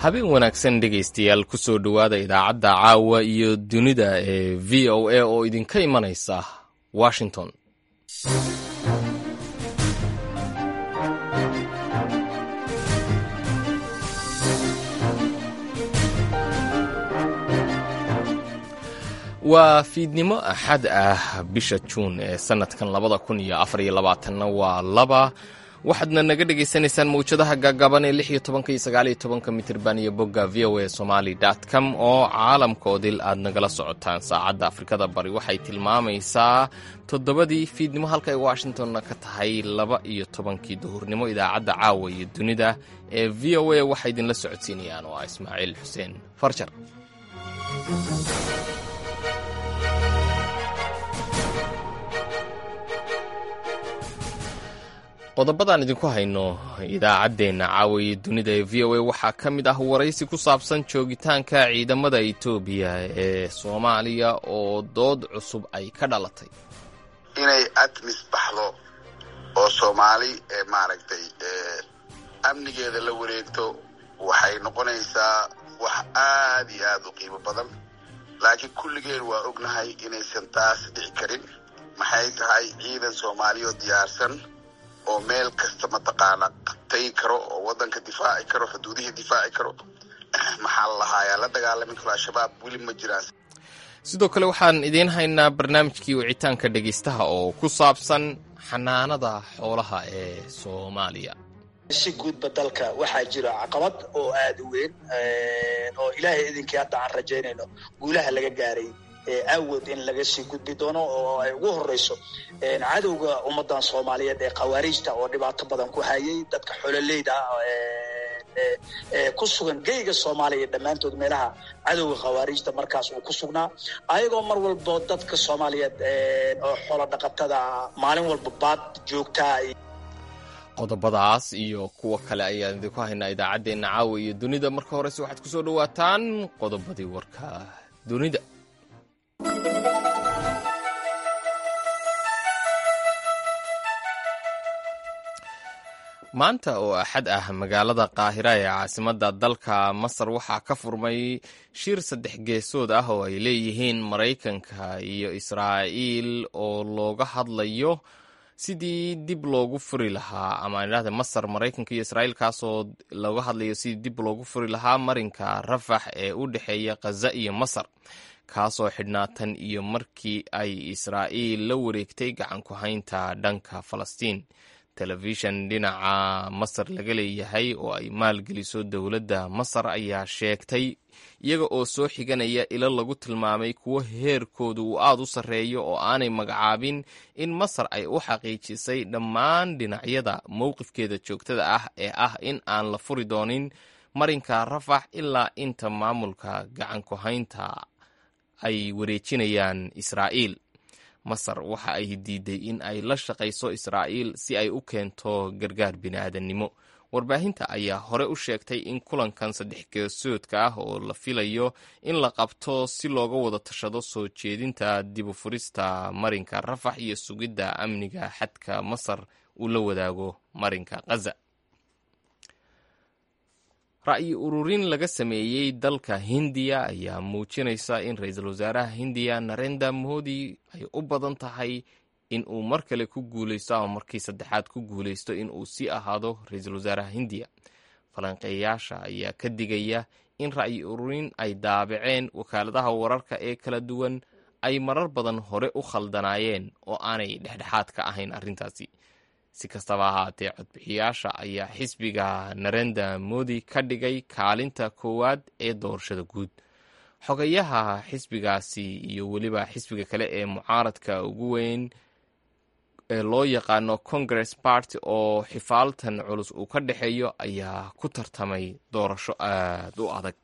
habeen wanaagsan dhegaystayaal kusoo dhowaada idaacadda caawa iyo dunida ee v o a oo idinka imanaysa washington waa fiidnimo axad ah bisha juun ee sanadkan labada kun iyo afariyo labaatanna waa laba waxaadna naga dhagaysanaysaan mawjadaha gaagaaban ee lix iyo tobanka iyo sagaaliyo tobanka mitirban iyo bogga v o a somali com oo caalamkoodil aad nagala socotaan saacadda afrikada bari waxay tilmaamaysaa toddobadii fiidnimo halka ay washingtonna ka tahay laba iyo tobankii duhurnimo idaacadda caawa iyo dunida ee v o a waxay idinla socodsiinayaan oo ah ismaaciil xuseen farjar qodobadaan idinku hayno idaacaddeenna caawaye dunida ee v o a waxaa ka mid ah waraysi ku saabsan joogitaanka ciidamada etoobiya ee soomaaliya oo dood cusub ay ka dhalatay inay admis baxdo oo soomaali maaragtay amnigeeda la wareegto waxay noqonaysaa wax aad iyo aad u qiimo badan laakiin kulligeen waa ognahay inaysan taas dhici karin maxay tahay ciidan soomaaliya oo diyaarsan oo meel kasta mataqaana tagi karo oo wadanka difaaci karo xuduudihii difaaci karo maxaa la lahaayaa la dagaalami karo al-shabaab weli ma jiraan sidoo kale waxaan idiin haynaa barnaamijkii wicitaanka dhegaystaha oo ku saabsan xanaanada xoolaha ee soomaaliya si guudba dalka waxaa jira caqabad oo aada u weyn oo ilaahay idinkii hadda aan rajaynayno guulaha laga gaaray awood in laga sii gudbi doono oo ay ugu horeyso cadowga ummadan soomaaliyeed ee khawaariijta oo dhibaato badan ku hayay dadka xololeyda ku sugan geyga soomaaliya dhammaantood meelaha cadowga khawaariijta markaas uu ku sugnaa ayagoo mar walbo dadka soomaaliyeed oo xolo dhaqatada maalin walba baad joogtaa qodobadaas iyo kuwa kale ayaan idinku haynaa idaacaddeenna caawa iyo dunida marka horese waxaad kusoo dhawaataan qodobadii warka dunida maanta oo axad ah magaalada qaahira ee caasimadda dalka masar waxaa ka furmay shir saddex geesood ah oo ay leeyihiin maraykanka iyo israa'iil oo looga hadlayo sidii dib loogu furi lahaa ama idhahda masar maraykanka iyo israa'iil kaasoo looga hadlayo sidii dib loogu furi lahaa marinka rafax ee u dhexeeya khaza iyo masar kaasoo xidhnaa tan iyo markii ay israa'iil la wareegtay gacan ku haynta dhanka falastiin telefishan dhinaca masar laga leeyahay oo ay maalgeliso dowladda masar ayaa sheegtay iyaga oo soo xiganaya ilo lagu tilmaamay kuwo heerkoodu uu aada u sarreeyo oo aanay magacaabin in masar ay u xaqiijisay dhammaan dhinacyada mowqifkeeda joogtada ah ee ah in aan la furi doonin marinka rafax ilaa inta maamulka gacan ku haynta ay wareejinayaan israa'iil masar waxa ay diiday in ay la shaqayso israa'iil si ay u keento gargaar bini'aadannimo warbaahinta ayaa hore u sheegtay in kulankan saddex geesoodka ah oo la filayo in la qabto si looga wada tashado soo jeedinta dibu furista marinka rafax iyo sugidda amniga xadka masar uu la wadaago marinka khaza ra'yi ururin laga sameeyey dalka hindiya ayaa muujinaysa in ra-iisul wasaaraha hindiya narenda modi ay u badan tahay in uu mar kale ku guuleysto ama markii saddexaad ku guuleysto in uu sii ahaado ra-iisul wasaaraha hindiya falanqeeyaasha ayaa ka digaya in ra'yi ururin ay daabaceen wakaaladaha wararka ee kala duwan ay marar badan hore u khaldanaayeen oo aanay dhexdhexaad ka ahayn arrintaasi si kastaba ahaatee codbixiyaasha ayaa xisbiga narenda modi ka dhigay kaalinta koowaad ee doorashada guud xogayaha xisbigaasi iyo weliba xisbiga kale ee mucaaradka ugu weyn ee loo yaqaano congress party oo xifaaltan culus uu ka dhexeeyo ayaa ku tartamay doorasho aada u adag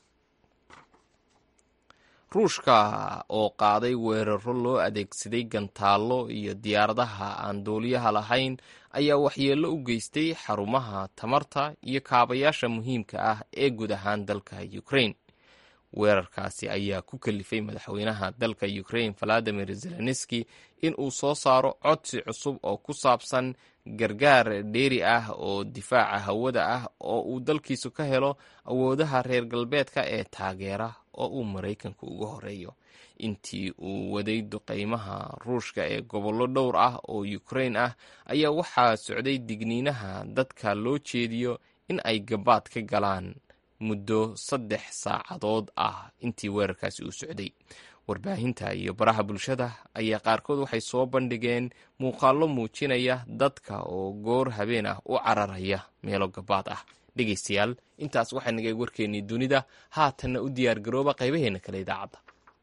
ruushka oo qaaday weeraro loo adeegsaday gantaallo iyo diyaaradaha aan duuliyaha lahayn ayaa waxyeello u geystay xarumaha tamarta iyo kaabayaasha muhiimka ah ee guud ahaan dalka ukraine weerarkaasi ayaa ku kalifay madaxweynaha dalka ukraine valadimir zelenski in uu soo saaro codsi cusub oo ku saabsan gargaar dheeri ah oo difaaca hawada ah oo uu dalkiisu ka helo awoodaha reer galbeedka ee taageera oo uu maraykanku uga horeeyo intii uu waday duqeymaha ruushka ee gobollo dhowr ah oo ukrain ah ayaa waxaa socday digniinaha dadka loo jeediyo in ay gabaad ka galaan muddo saddex saacadood ah intii weerarkaasi uu socday warbaahinta iyo baraha bulshada ayaa qaarkood waxay soo bandhigeen muuqaallo muujinaya dadka oo goor habeen ah u cararaya meelo gabaad ah dhegaystayaal intaas waxaa nagay warkeennii dunida haatanna u diyaar garooba qaybaheena kale idaacadda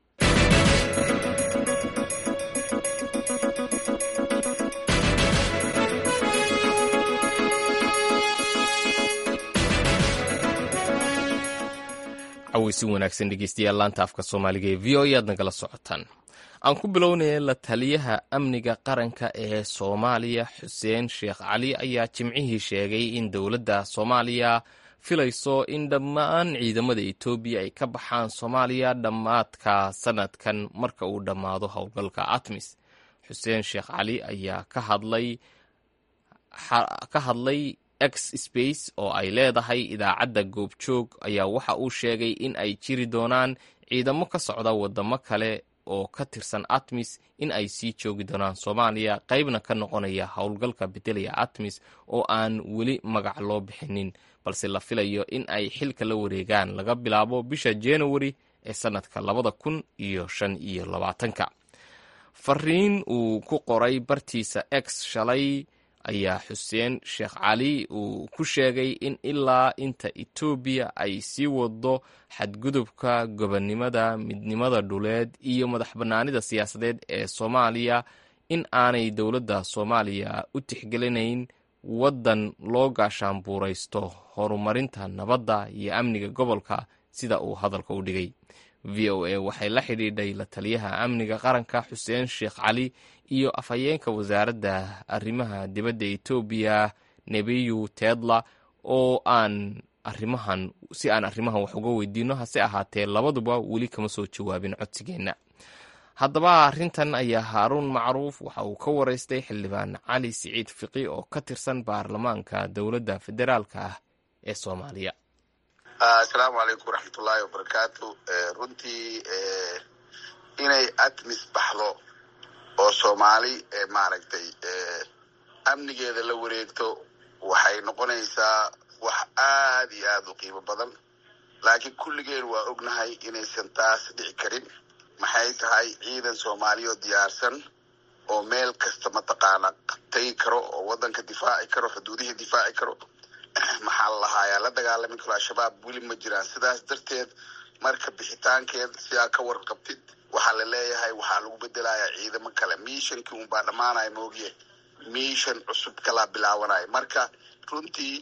caweysi wanaagsan dhegeystayaal laanta afka soomaaliga ee v o e aad nagala socotaan aan ku bilownaya la taliyaha amniga qaranka ee soomaaliya xuseen sheekh cali ayaa jimcihii sheegay in dowladda soomaaliya filayso in dhammaan ciidamada etoobiya ay ka baxaan soomaaliya dhammaadka sanadkan marka uu dhammaado howlgalka atmis xuseen sheekh cali ayaa ka hadlay ka hadlay x space oo ay leedahay idaacadda goobjoog ayaa waxa uu sheegay in ay jiri doonaan ciidamo ka socda wadamo kale oo ka tirsan atmis in ay sii joogi doonaan soomaaliya qaybna ka noqonaya howlgalka bedelaya atmis oo aan weli magac loo bixinin balse la filayo in ay xilka la wareegaan laga bilaabo bisha januari ee sanadka labada kun iyo shan iyo labaatanka fariin uu ku qoray bartiisa x shalay ayaa xuseen sheekh cali uu ku sheegay in ilaa inta etoobiya ay sii wado xadgudubka gobonnimada midnimada dhuleed iyo madax bannaanida siyaasadeed ee soomaaliya in aanay dowladda soomaaliya u tixgelinayn waddan loo gaashaanbuuraysto horumarinta nabadda iyo amniga gobolka sida uu hadalka u dhigay v o a waxay la xidhiidhay la taliyaha amniga qaranka xuseen sheekh cali iyo afhayeenka wasaaradda arrimaha dibadda etoobiya nebiyu teedla oo aan arrimahan si aan arrimahan wax uga weydiino hase ahaatee labaduba weli kama soo jawaabin codsigeenna haddaba arrintan ayaa haaruun macruuf waxa uu ka waraystay xildhibaan cali siciid fiqi oo ka tirsan baarlamaanka dowladda federaalka ah ee soomaaliya asalaamu calaykum waraxmatullaahi wabarakaatu runtii inay atmis baxdo oo soomaali maaragtay amnigeeda la wareegto waxay noqonaysaa wax aad iyo aad u qiimo badan laakiin kulligeen waa ognahay inaysan taas dhici karin maxay tahay ciidan soomaaliya oo diyaarsan oo meel kasta mataqaana tagi karo oo waddanka difaaci karo xuduudihii difaaci karo maxaa la lahaayaa la dagaalami karo al-shabaab weli ma jiraan sidaas darteed marka bixitaankeed sidaa ka warqabtid waxaa la leeyahay waxaa lagu bedelayaa ciidamo kale mishonkii unbaa dhammaanaya moogiye mishon cusub kalaa bilaabanaya marka runtii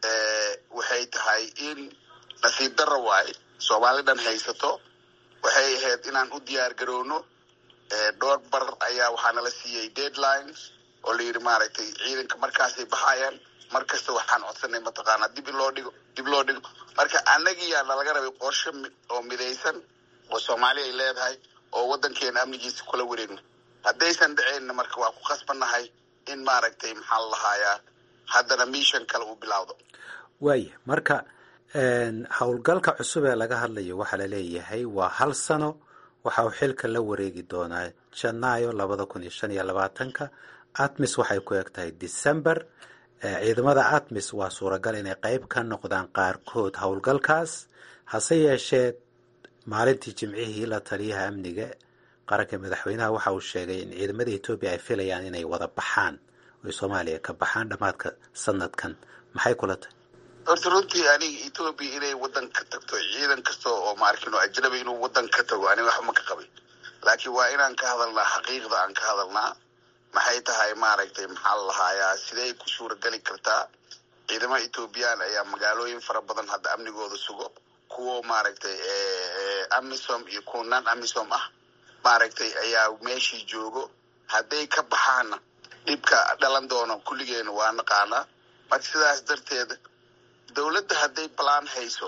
waxay tahay in nasiib darra waaye soomaali dhan haysato waxay ahayd inaan u diyaar garowno dhowr bar ayaa waxaa nala siiyey deadlines oo la yidhi maaragtay ciidanka markaasay baxayaan mar kasta waxaan codsanay mataqaanaa dib in loo dhigo dib loo dhigo marka annagiyaa nalaga rabay qorshe oo midaysan oo soomaali ay leedahay oo waddankeena amnigiisa kula wareegno haddaysan dhaceenna marka waa ku khasbannahay in maaragtay maxaa la lahaayaa haddana mission kale uu bilaawdo waaya marka howlgalka cusub ee laga hadlayo waxaa la leeyahay waa hal sano waxa uu xilka la wareegi doonaa janaayo labada kun iyo shan iyo labaatanka atmis waxay ku eg tahay december ciidamada atmis waa suuragal inay qeyb ka noqdaan qaarkood howlgalkaas hase yeeshee maalintii jimcihii la taliyaha amniga qaranka madaxweynaha waxa uu sheegay in ciidamada etoobiya ay filayaan inay wada baxaan oy soomaaliya ka baxaan dhammaadka sanadkan maxay kula tahay horta runtii aniga etoobiya inay waddan ka tagto ciidan kasta oo maarkino ajnabi inuu waddan ka tago aniga waxba ma ka qabin laakiin waa inaan ka hadalnaa xaqiiqda aan ka hadalnaa maxay tahay maaragtay maxaa la lahaayaa sidey ku suurageli kartaa ciidamo etoobiyaan ayaa magaalooyin fara badan hadda amnigooda sugo kuwo maaragtay amisom iyo kuwa non amisom ah maaragtay ayaa meeshii joogo hadday ka baxaanna dhibka dhalan doono kulligeena waa naqaanaa marka sidaas darteed dowladda hadday balaan hayso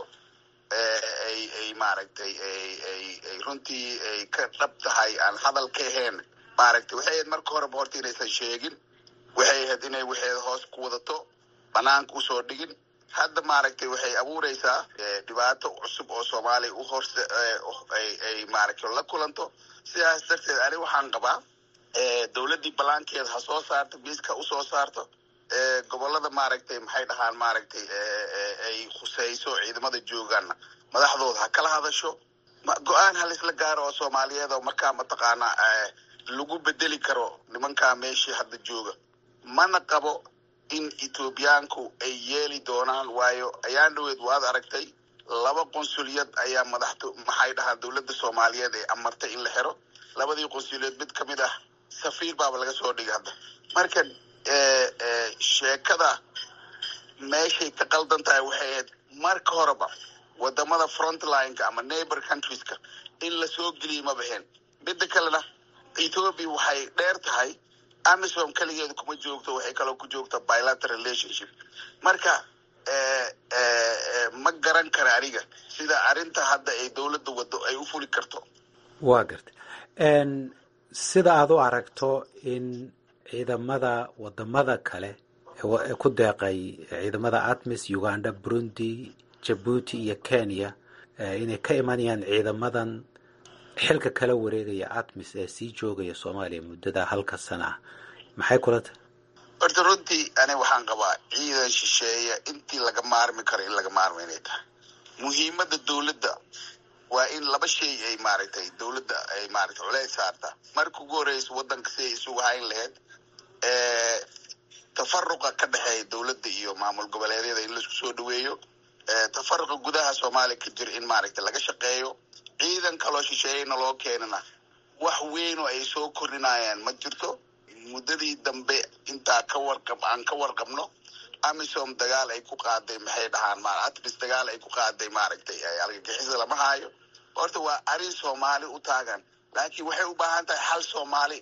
ay ay maaragtay ay runtii ay ka dhab tahay aan hadal ka ahayn maaragtay waxay ahayd marka horeba horta inaysan sheegin waxay ahayd inay waxeeda hoos ku wadato banaanka usoo dhigin hadda maaragtay waxay abuureysaa dhibaato cusub oo soomaaliya u horse ay maaragtay la kulanto sidaas darteed ani waxaan qabaa dowladdii balaankeeda ha soo saarto miiska usoo saarto gobolada maaragtay maxay dhahaan maaragtay ay khuseyso ciidamada joogaanna madaxdooda ha kala hadasho go-aan halisla gaaro oo soomaaliyeed oo markaa mataqaanaa lagu bedeli karo nimankaa meeshii hadda jooga mana qabo in ethoobiyaanku ay yeeli doonaan waayo ayaan dhaweed waad aragtay laba qonsuliyad ayaa madaxto maxay dhahaan dowladda soomaaliyeed ay amartay in la xiro labadii qonsuliyad mid kamid ah safiir baaba laga soo dhigay hadda marka sheekada meeshay ka qaldan tahay waxay ahayd marka horeba wadamada frontlineka ama neighbor countrieska in lasoo geliya ma baheen midda kalena ethoobia waxay dheer tahay amisom keligeeda kuma joogto waxay kaloo ku joogta bilateral relationship marka ma garan kara aniga sida arrinta hadda ay dowladda wado ay u fuli karto waa garta sida aada u aragto in ciidamada wadamada kale ee ku deeqay ciidamada atmis uganda burundi jabuuti iyo kenya inay ka imanayaan ciidamadan xilka kala wareegaya atmis ee sii joogaya soomaaliya muddada halka sana ah maxay kula tahay horta runtii ani waxaan qabaa ciidan shisheeya intii laga maarmi karo in laga maarmo inay tahay muhiimadda dowladda waa in laba shay ay maaragtay dowladda ay maaragtay culeys saartaa marka ugu horeysa waddanka si ay isugu hayn lahayd tafaruqa ka dhexeeya dowladda iyo maamul goboleedyada in laisku soo dhaweeyo tafaruqa gudaha soomaaliya ka jira in maaragtay laga shaqeeyo ciidan kaloo shisheeyana loo keenana wax weyn oo ay soo kordhinayaan ma jirto muddadii dambe intaa ka warqab aan ka warqabno amisom dagaal ay ku qaaday maxay dhahaan ma atmis dagaal ay ku qaaday maaragtay argagixisa lama haayo horta waa arrin soomaali u taagan laakiin waxay u baahan tahay hal soomaali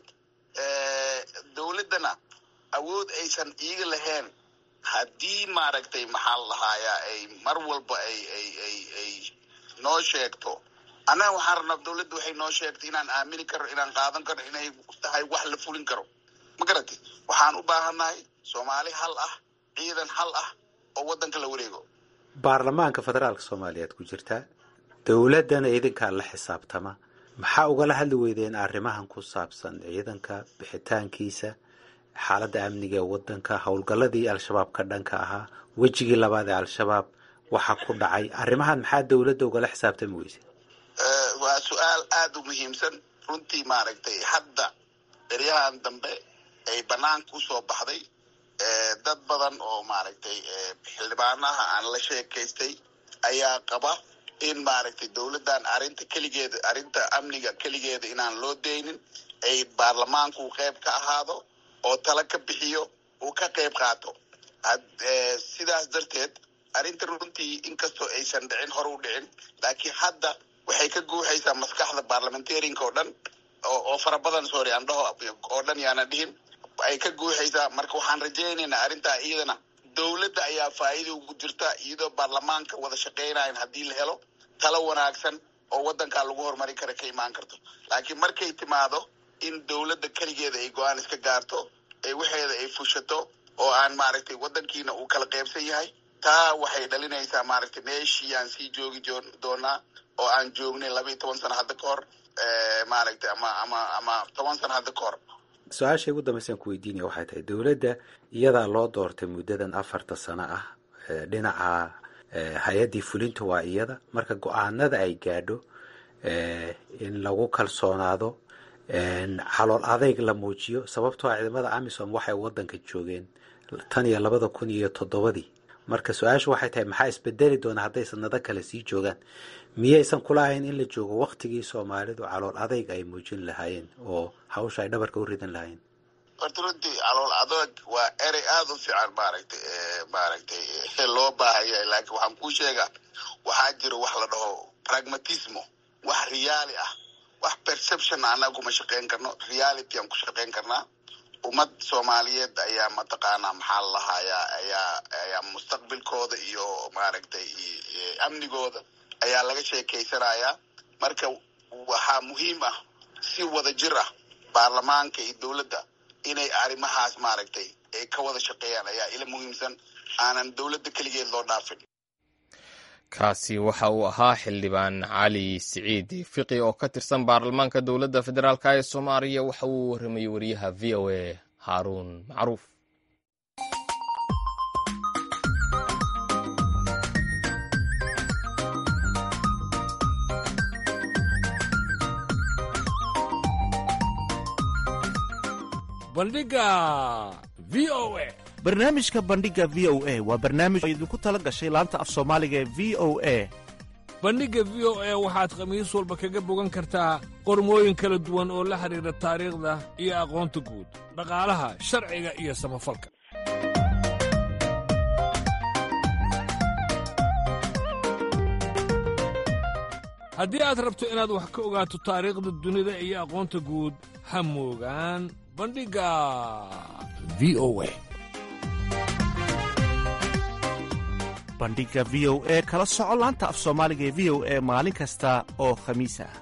dowladdana awood aysan iiga lahayn haddii maaragtay maxaa la lahaayaa ay mar walba ay ay ay ay noo sheegto annaga waxaan rabnaa dowladda waxay noo sheegtay inaan aamini karo inaan qaadan karo inay tahay wax la fulin karo ma garatay waxaan u baahannahay soomaali hal ah ciidan hal ah oo waddanka la wareego baarlamaanka federaalka soomaaliyaad ku jirtaa dowladdana idinkaa la xisaabtama maxaa ugala hadli weydeen arrimahan ku saabsan ciidanka bixitaankiisa xaaladda amniga ee waddanka howlgalladii al-shabaab ka dhanka ahaa wejigii labaad ee al-shabaab waxa ku dhacay arrimahan maxaa dowladda ugala xisaabtami weyse waa su-aal aada u muhiimsan runtii maaragtay hadda eryahan dambe ay banaanka usoo baxday dad badan oo maaragtay xildhibaanaha aan la sheekaystay ayaa qaba in maaragtay dowladdan arrinta keligeeda arrinta amniga keligeeda inaan loo deynin ay baarlamaanku qeyb ka ahaado oo tala ka bixiyo uu ka qeyb qaato sidaas darteed arrinta runtii inkastoo aysan dhicin hore u dhicin laakiin hadda waxay ka guuxaysaa maskaxda baarlamentarianka oo dhan oo fara badan sorry aan dhaho oo dhan yaana dhihin ay ka guuxaysaa marka waxaan rajaynaynaa arrintaa iyadana dowladda ayaa faa'iida ugu jirta iyadoo baarlamaanka wada shaqaynayan haddii la helo talo wanaagsan oo waddankaa lagu horumari kara ka imaan karto laakiin markay timaado in dowladda keligeeda ay go-aan iska gaarto ee waxeeda ay fushato oo aan maaragtay waddankiina uu kala qeybsan yahay taa waxay dhalinaysaa maaragtay meeshii aan sii joogi doonaa oo aan joognay laba iyo toban sano hadda ka hor maaragtay ama ama ama toban sano hadda ka hor su-aasha ugu dambaysan ku weydiinaya waxay tahay dowladda iyadaa loo doortay muddadan afarta sano ah dhinaca hay-addii fulinta waa iyada marka go-aanada ay gaadho in lagu kalsoonaado calool adeyg la muujiyo sababtoo a ciidamada amisom waxay waddanka joogeen tan iyo labada kun iyo toddobadii marka su-aashu waxay tahay maxaa isbedeli doona hadday sanado kale sii joogaan miyaysan kulahayn in la joogo waktigii soomaalidu calool adeyg ay muujin lahaayeen oo hawsha ay dhabarka u ridan lahaayeen horta runtii calool adeeg waa erey aada u fiican maaragtay maaragtay loo baahanyahay laakiin waxaan kuu sheegaa waxaa jira wax la dhaho pragmatismo wax reali ah wax perception annaga kuma shaqayn karno reality aan ku shaqayn karnaa ummad soomaaliyeed ayaa mataqaanaa maxaa la lahayaa ayaa ayaa mustaqbilkooda iyo maaragtay amnigooda ayaa laga sheekeysanayaa marka waxaa muhiim ah si wada jir ah baarlamaanka iyo dowladda inay arrimahaas maaragtay ay ka wada shaqeeyaan ayaa ila muhiimsan aanan dowladda keligeed loo dhaafin kaasi waxa uu ahaa xildhibaan cali siciid fiqi oo ka tirsan baarlamaanka dowladda federaalk ee soomaaliya waxa uu warramayey wariyaha v o a haaruun macruuf bandhiga v o a barnaamijka bandhiga v o a waa barnaamij oo idinku tala gashay laanta af soomaaliga ee v o a bandhigga v o a waxaad khamiis walba kaga bogan kartaa qormooyin kala duwan oo la xidhiidha taariikhda iyo aqoonta guud dhaqaalaha sharciga iyo samafalka haddii aad rabto inaad wax ka ogaato taariikhda dunida iyo aqoonta guud ha moogaan bandhigga v o a bandhiga v o e kala soco laanta af soomaaliga ee v o e maalin kasta oo khamiis ah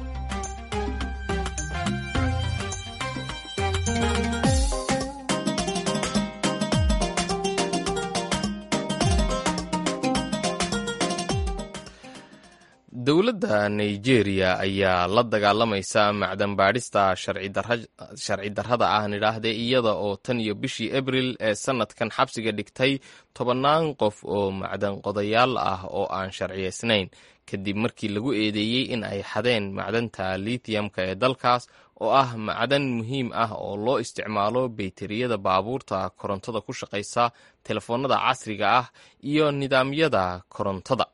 dowladda nigeria ayaa la dagaalamaysa macdan baadhista sharci darrada ah nidhaahde iyada oo tan iyo bishii abril ee sanadkan xabsiga dhigtay tobannaan qof oo macdan qodayaal ah oo aan sharciyaysnayn kadib markii lagu eedeeyey in ay xadeen macdanta lithiumka ee dalkaas oo ah macdan muhiim ah oo loo isticmaalo bayteriyada baabuurta korontada ku shaqaysa telefoonada casriga ah iyo nidaamyada korontada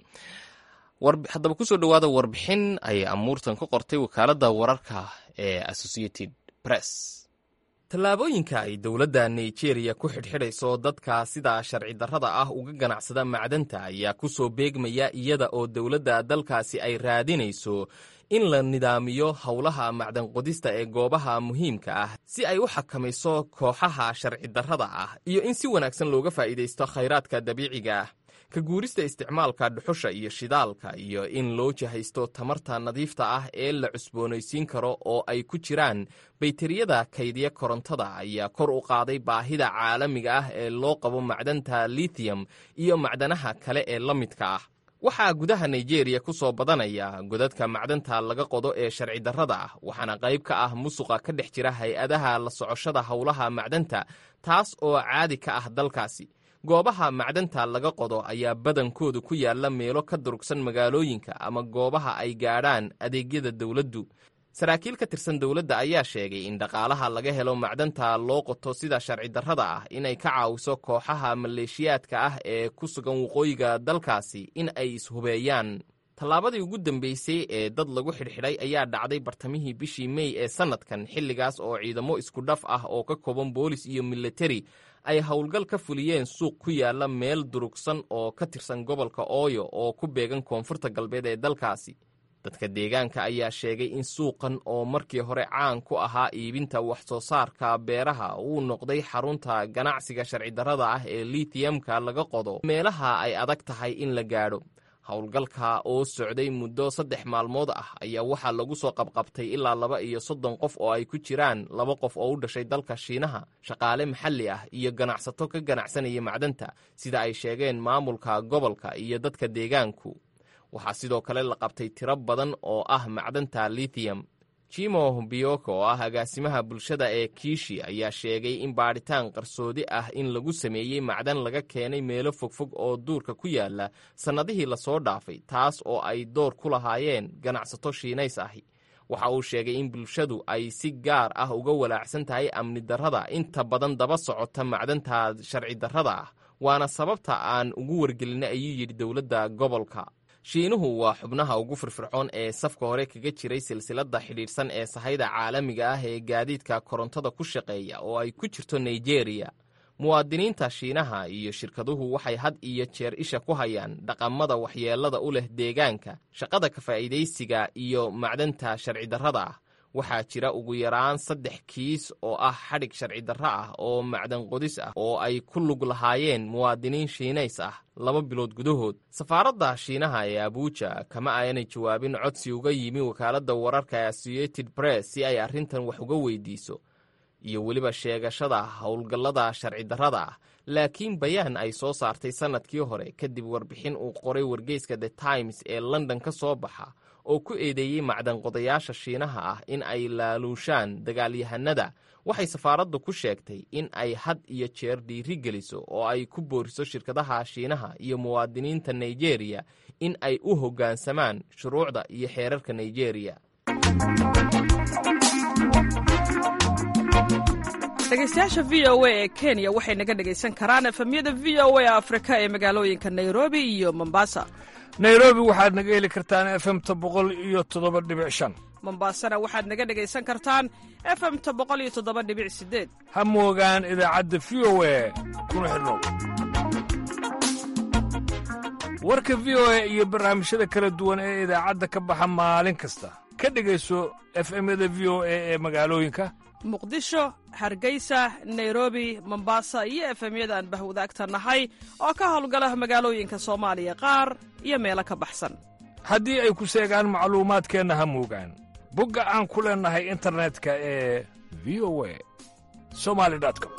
haddaba kusoo dhowaada warbixin ay amuurtan ka qortay wakaaladda wararka ee associated press tallaabooyinka ay dowladda nigeria ku xidhxidhayso dadka sida sharci darrada ah uga ganacsada macdanta ayaa ku soo beegmaya iyada oo dowladda dalkaasi ay raadinayso in la nidaamiyo howlaha macdan qodista ee goobaha muhiimka ah si ay u xakamayso kooxaha sharci darrada ah iyo in si wanaagsan looga faa'iidaysto khayraadka dabiiciga ah ka guurista isticmaalka dhuxusha iyo shidaalka iyo in loo jahaysto tamarta nadiifta ah ee la cusboonaysiin karo oo ay ku jiraan bayteriyada kaydiya korontada ayaa kor u qaaday baahida caalamiga ah ee loo qabo macdanta lithium iyo macdanaha kale ee la midka ah waxaa gudaha nigeria ku soo badanaya godadka macdanta laga qodo ee sharci darrada ah waxaana qayb ka ah musuqa ka dhex jira hay-adaha la socoshada howlaha macdanta taas oo caadi ka ah dalkaasi goobaha macdanta laga qodo ayaa badankoodu ku yaalla meelo ka durugsan magaalooyinka ama goobaha ay gaadhaan adeegyada dowladdu saraakiil ka tirsan dowladda ayaa sheegay in dhaqaalaha laga helo macdanta loo qoto sida sharci darrada ah inay ka caawiso kooxaha maleeshiyaadka ah ee ku sugan waqooyiga dalkaasi in ay ishubeeyaan tallaabadii ugu dambeysay ee dad lagu xidhxidhay ayaa dhacday bartamihii bishii mey ee sannadkan xilligaas oo ciidamo isku dhaf ah oo ka kooban boolis iyo militari ay howlgal ka fuliyeen suuq ku yaalla meel durugsan oo ka tirsan gobolka ooyo oo ku beegan koonfurta galbeed ee dalkaasi dadka deegaanka ayaa sheegay in suuqan oo markii hore caan ku ahaa iibinta wax soo saarka beeraha uu noqday xarunta ganacsiga sharci darrada ah ee litiyamka laga qodo meelaha ay adag tahay in la gaadho howlgalka oo socday muddo saddex maalmood ah ayaa waxaa lagu soo qabqabtay ilaa laba iyo soddon qof oo ay ku jiraan laba qof oo u dhashay dalka shiinaha shaqaale maxalli ah iyo ganacsato ka ganacsanaya macdanta sida ay sheegeen maamulka gobolka iyo dadka deegaanku waxaa sidoo kale la qabtay tiro badan oo ah macdanta lithium jimo bioko oo ah agaasimaha bulshada ee kiishi ayaa sheegay in baadhitaan qarsoodi ah in lagu sameeyey macdan laga keenay meelo fogfog oo duurka ku yaala sannadihii lasoo dhaafay taas oo ay door ku lahaayeen ganacsato shiinays ahi waxa uu sheegay in bulshadu ay si gaar ah uga walaacsan tahay amni darrada inta badan daba socota macdanta sharci darrada ah waana sababta aan ugu wargelinay ayuu yidhi dowladda gobolka shiinuhu waa xubnaha ugu firfircoon ee safka hore kaga jiray silsiladda xidhiidhsan ee sahayda caalamiga ah ee gaadiidka korontada ku shaqeeya oo ay ku jirto nigeriya muwaadiniinta shiinaha iyo shirkaduhu waxay had iyo jeer isha ku hayaan dhaqamada waxyeellada u leh deegaanka shaqada ka faa'iidaysiga iyo macdanta sharci darrada ah waxaa jira ugu yaraan saddex kiis oo ah xadhig sharci darro ah oo macdan qodis ah oo ay ku lug lahaayeen muwaadiniin shiinays ah laba bilood gudahood safaaradda shiinaha ee abuuja kama aanay jawaabin codsi uga yimi wakaaladda wararka associated press si ay arrintan wax uga weydiiso iyo weliba sheegashada howlgallada sharci darrada ah laakiin bayaan ay soo saartay sannadkii hore kadib warbixin uu qoray wargeyska the times ee london ka soo baxa oo ku eedeeyey macdanqodayaasha shiinaha ah in ay laaluushaan dagaalyahanada waxay safaaraddu ku sheegtay in ay had iyo jeer dhiiri geliso oo ay ku booriso shirkadaha shiinaha iyo muwaadiniinta nigeriya in ay u hoggaansamaan shuruucda iyo xeerarka nigeriya dhegeystayaasha v o a ee kenya waxay naga dhegaysan karaan efemyada v o a afrika ee magaalooyinka nairobi iyo mombasa nairobi waxaad naga heli kartaan efemta boqol iyo toddoba dhibic shan mombasana waxaad naga dhegaysan kartaan efemta boqol iyo toddoba dhibic sideed ha moogaan idaacadda v o a kuna xidhnow warka v o a iyo barnaamijyada kala duwan ee idaacadda ka baxa maalin kasta ka dhegayso efemyada v o a ee magaalooyinka muqdisho hargeysa nairobi mombasa iyo efemyada aan bahwadaagta nahay oo ka howlgala magaalooyinka soomaaliya qaar iyo meelo ka baxsan haddii ay ku seegaan macluumaadkeenna ha moogaan bogga aan ku leennahay internetka ee v o a somali com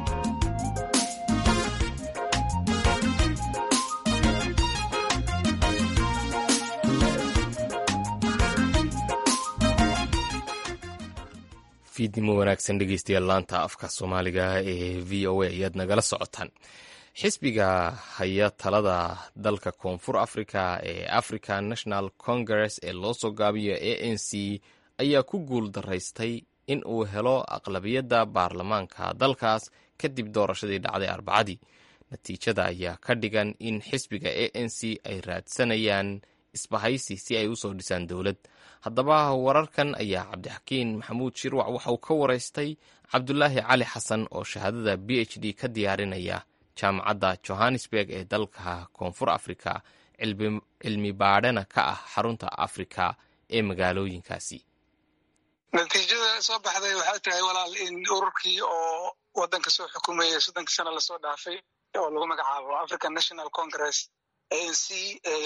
fiidnimo wanaagsan dhegeystayaal laanta afka soomaaliga ee v o a ayaad nagala socotaan xisbiga haya talada dalka koonfur africa ee african national congress ee loo soo gaabiyo a n c ayaa ku guul daraystay in uu helo aqlabiyadda baarlamaanka dalkaas kadib doorashadii dhacday arbacadii natiijada ayaa ka dhigan in xisbiga a n c ay raadsanayaan isbahaysi si ay usoo dhisaan dowlad haddaba wararkan ayaa cabdixakiin maxamuud shirwac waxa uu ka waraystay cabdulaahi cali xasan oo shahaadada b h d ka diyaarinaya jaamacadda johannesburg ee dalka koonfur africa cilmi baadhana ka ah xarunta afrika ee magaalooyinkaasi natiijada soo baxday waxay tahay walaal in ururkii oo wadanka soo xukumayay soddonkii sano lasoo dhaafay oo lagu magacaabo african national congress a n c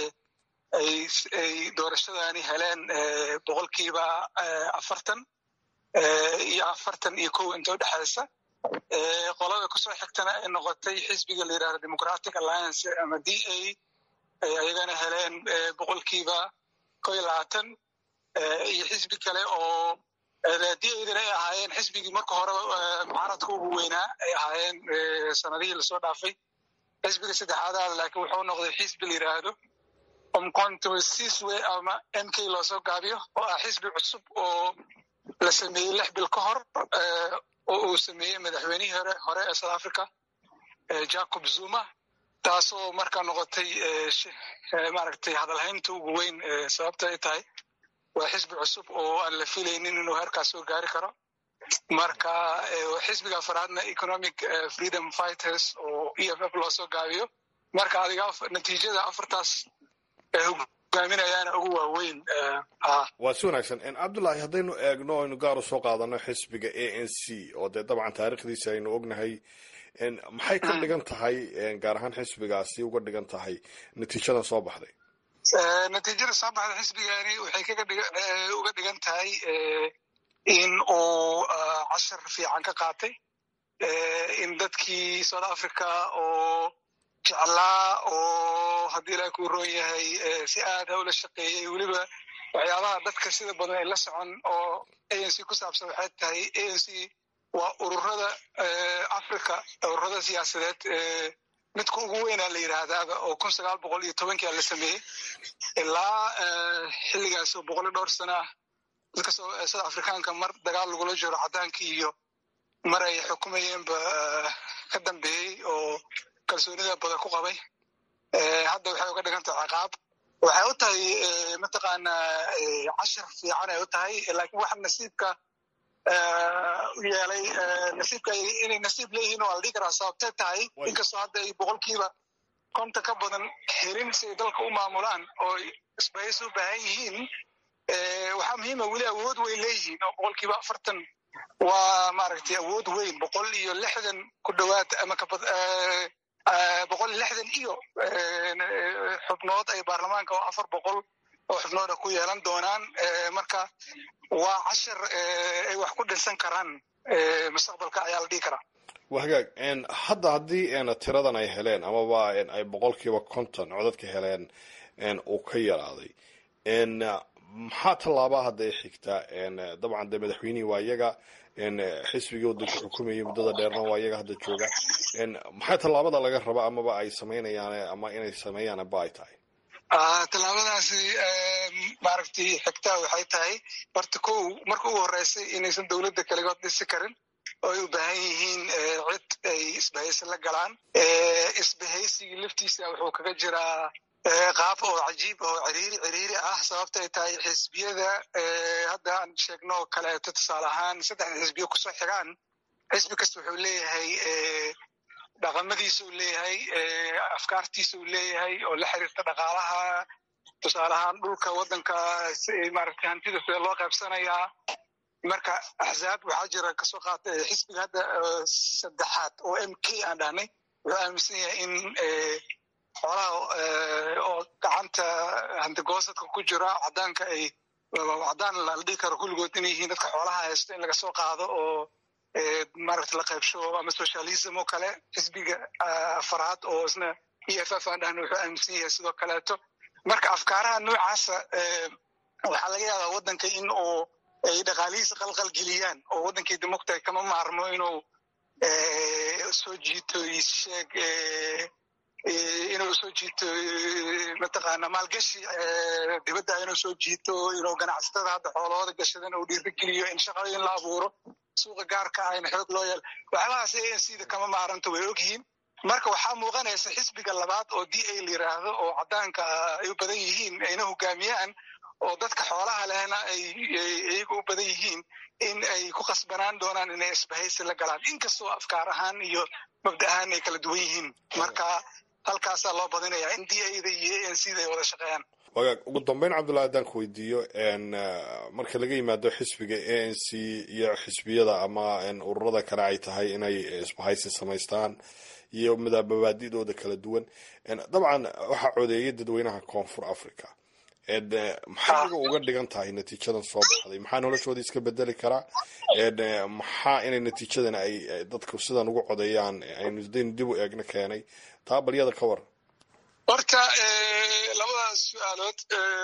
ay doorashadani heleen boqolkiiba afartan iyo afartan iyo kow inta udhexaysa qolada kusoo xigtana ay noqotay xisbiga la yidhahdo democratic alliance ama d a ay ayagana heleen boqolkiiba kow iyo labaatan iyo xisbi kale oo d adana ay ahaayeen xisbigii marka hore mucaaradka ugu weynaa ay ahaayeen sanadihii lasoo dhaafay xisbiga saddexaadaad laakiin wuxuu noqday xisbi la yidhaahdo omcontosiswe ama m k loo soo gaabiyo oo ah xisbi cusub oo la sameeyey lix bil ka hor oo uu sameeyey madaxweynihii hore hore ee south africa jacob zuma taasoo markaa noqotay maaragtay hadalhaynta ugu weyn sababta ay tahay waa xisbi cusub oo aan la filaynin inuu heerkaas soo gaari karo marka xisbiga afaraadna economic freedom fighters oo e f f loo soo gaabiyo marka adiga natiijada afartaas hogaaminayaana ugu waaweyn waa si wanaagsan cabdullaahi haddaynu eegno aynu gaar u soo qaadano xisbiga a n c oo dee dabcan taariikhdiisa aynu ognahay maxay ka dhigan tahay gaar ahaan xisbigaasi uga dhigan tahay natiijadan soo baxday natiijada soo baxday xisbigani waxay uga dhigan tahay in uu cashar fiican ka qaatay in dadkii south africa oo jeclaa oo haddii ilaah kuu roon yahay si aada ula shaqeeyey weliba waxyaabaha dadka sida badan ay la socon oo a n c ku saabsan waxay tahay a n c waa ururada africa ururada siyaasadeed midka ugu weynaa la yidhaahdaaba oo kun sagaal boqol iyo tobankia la sameeyey ilaa xilligaas oo boqol iyo dhowr sana ah dadka south africaanka mar dagaal lagula jiro cadaankii iyo mar ay xukumayeenba ka dambeeyey oo kalsoonida badan ku qabay hadda waxay uga dhigan tahay ciqaab waxay u tahay mataqaanaa cashar fiican ay u tahay laakiin waxa nasiibka yeelay nasiibka inay nasiib leeyihiin waa la dhigi karaa sababtay tahay inkastoo hadda ay boqolkiiba konta ka badan helin si ay dalka u maamulaan oo isbahaysi u baahan yihiin waxaa muhiima weli awood way leeyihiin oo boqolkiiba afartan waa maaragtay awood weyn boqol iyo lixdan ku dhowaad ama kabad boqol iyo lixdan iyo xubnood ay baarlamaanka oo afar boqol oo xubnooda ku yeelan doonaan marka waa cashar ay wax ku dhinsan karaan mustaqbalka ayaa la dhihi karaa waa hagaag hadda haddii tiradan ay heleen amaba ay boqolkiiba konton codadka heleen uu ka yaraaday maxaa tallaabaa hadda ay xigtaa dabcan de madaxweynihii waa iyaga xisbigii wadanka xukumayay muddada dheerna waa iyaga hadda jooga maxaa tallaabada laga raba amaba ay samaynayaan ama inay sameeyaan ba ay tahay tallaabadaasi maaragtay xigtaa waxay tahay horta ko marka ugu horeysay inaysan dowladda kaligood dhisi karin oo ay u baahan yihiin cid ay isbahaysi la galaan isbahaysigii laftiisa wuxuu kaga jiraa qaab oo cajiib oo ciriiri ciriiri ah sababta ay tahay xisbiyada hadda aan sheegno oo kaleeto tusaale ahaan saddexda xisbiyo kusoo xigaan xisbi kasta wuxuu leeyahay dhaqamadiisa uu leeyahay afkaartiisa uu leeyahay oo la xiriirta dhaqaalaha tusaale ahaan dhulka waddanka maaragtay hantida sida loo qaybsanayaa marka axzaab waxaa jira kasoo qaata xisbiga hadda saddexaad oo m k aan dhahnay wuxuu aaminsan yahay in xoolaha oo gacanta hantigoosadka ku jira cadaanka ay cadaan la dhihi karo kulligood inay yihiin dadka xoolaha haysto in laga soo qaado oo maaragta la qaybsho ama socialism oo kale xisbiga afaraad oo isna e f f aan dhahna wuxuu aaminsan yahay sidoo kaleeto marka afkaaraha noocaasa waxaa laga yaabaa waddanka in uu ay dhaqaalihiisa qalqal geliyaan oo waddankii democta kama maarmo inuu soo jiito sheeg inuu soo jiito mataqaana maalgashi dibadda inuu soo jiito inuu ganacsatada hadda xoolahooda gashadan uu dhiirigeliyo in shaqooyin la abuuro suuqa gaarka ah in xoog loo yeelo waxyaabahaas a n c da kama maaranta way ogyihiin marka waxaa muuqanaysa xisbiga labaad oo d a la yiraahdo oo cadaanka ay u badan yihiin ayna hogaamiyaan oo dadka xoolaha lehna ay iyaga u badan yihiin in ay ku qasbanaan doonaan inay isbahaysi la galaan inkastoo afkaar ahaan iyo mabda ahaan ay kala duwan yihiin marka halkaasaa loo badinayaa in d a da iyo a n c da ay wada shaqeeyaan wagaag ugu dambeyn cabdullahi haddaan ku weydiiyo marka laga yimaado xisbiga a n c iyo xisbiyada ama ururada kale ay tahay inay isbahaysi samaystaan iyo mabaadidooda kala duwan dabcan waxaa codeeyay dadweynaha koonfur africa maxay iyaga uga dhigan tahay natiijadan soo baxday maxaa noloshooda iska bedeli karaa maxaa inay natiijadan ay dadku sidan ugu codeeyaan aynu daynu dib u eegna keenay taa balyada ka waran horta labadaas su-aalood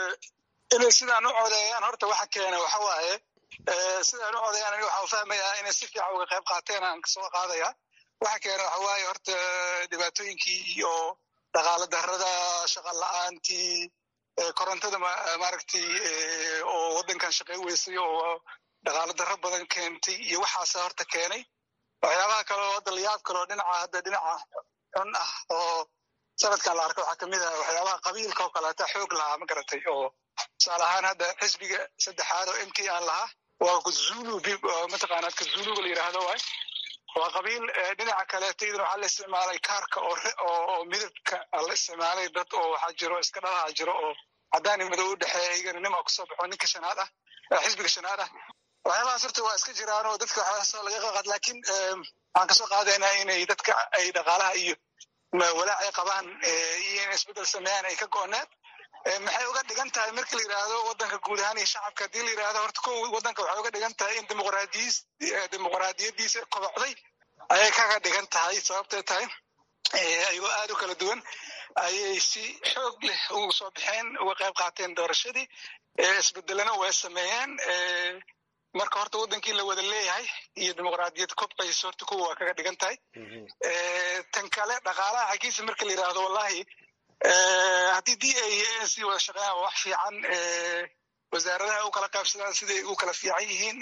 inay sidaan u codeeyaan horta waxa keena waxa waaye sidaan u codeeyaan aniga waxaan fahmayaa inay si fiican uga qayb qaateen aan kasoo qaadaya waxa keena waxa waaye horta dhibaatooyinkii iyo dhaqaalo darrada shaqa la-aantii korontada maaragtay oo waddankan shaqey weysay oo dhaqaalo darro badan keentay iyo waxaasa horta keenay waxyaabaha kale oo hadda layaab kale oo dhinaca hadda dhinaca xun ah oo sanadkan la arka waxaa kamid ah waxyaabaha qabiilka oo kaleeta xoog lahaa ma garatay oo tusaale ahaan hadda xisbiga saddexaad oo m k aan lahaa waa kazulu mataqaanaa kazuluga la yidhaahdo waay waa qabiil dhinaca kaleeto iyaduna waxaa la isticmaalay kaarka oo midabka la isticmaalay dad oo waxaa jiro iska dhalaha jiro oo cadaan iyo madow u dhexeeya iyagana nima kusoo baxo ninka shanaad ah xisbiga shanaad ah waxyaabahaas horta waa iska jiraan oo dadka waxyaasoo laga qaqad laakiin waxaan kasoo qaadaynaa inay dadka ay dhaqaalaha iyo walaac ay qabaan iyo inay isbeddel sameeyaan ay ka go-oneed maxay uga dhigan tahay marka la yidhaahdo waddanka guud ahaan iyo shacabka haddii la yidhahdo horta ko waddanka waxay uga dhigan tahay in dimuqraadiyis dimuqraadiyadiisa kobocday ayay kaga dhigan tahay sababtay tahay ayagoo aad u kala duwan ayay si xoog leh ugu soo baxeen uga qayb qaateen doorashadii isbedelena way sameeyeen marka horta waddankii la wada leeyahay iyo dimuqraadiyad kobcaysa horta kuwa waa kaga dhigan tahay tan kale dhaqaalaha xaggiisa marka la yidhaahdo wallahi haddii d a iyo a n c wada shaqeeyaan waa wax fiican wasaaradaha u kala qaybsadaan siday u kala fiican yihiin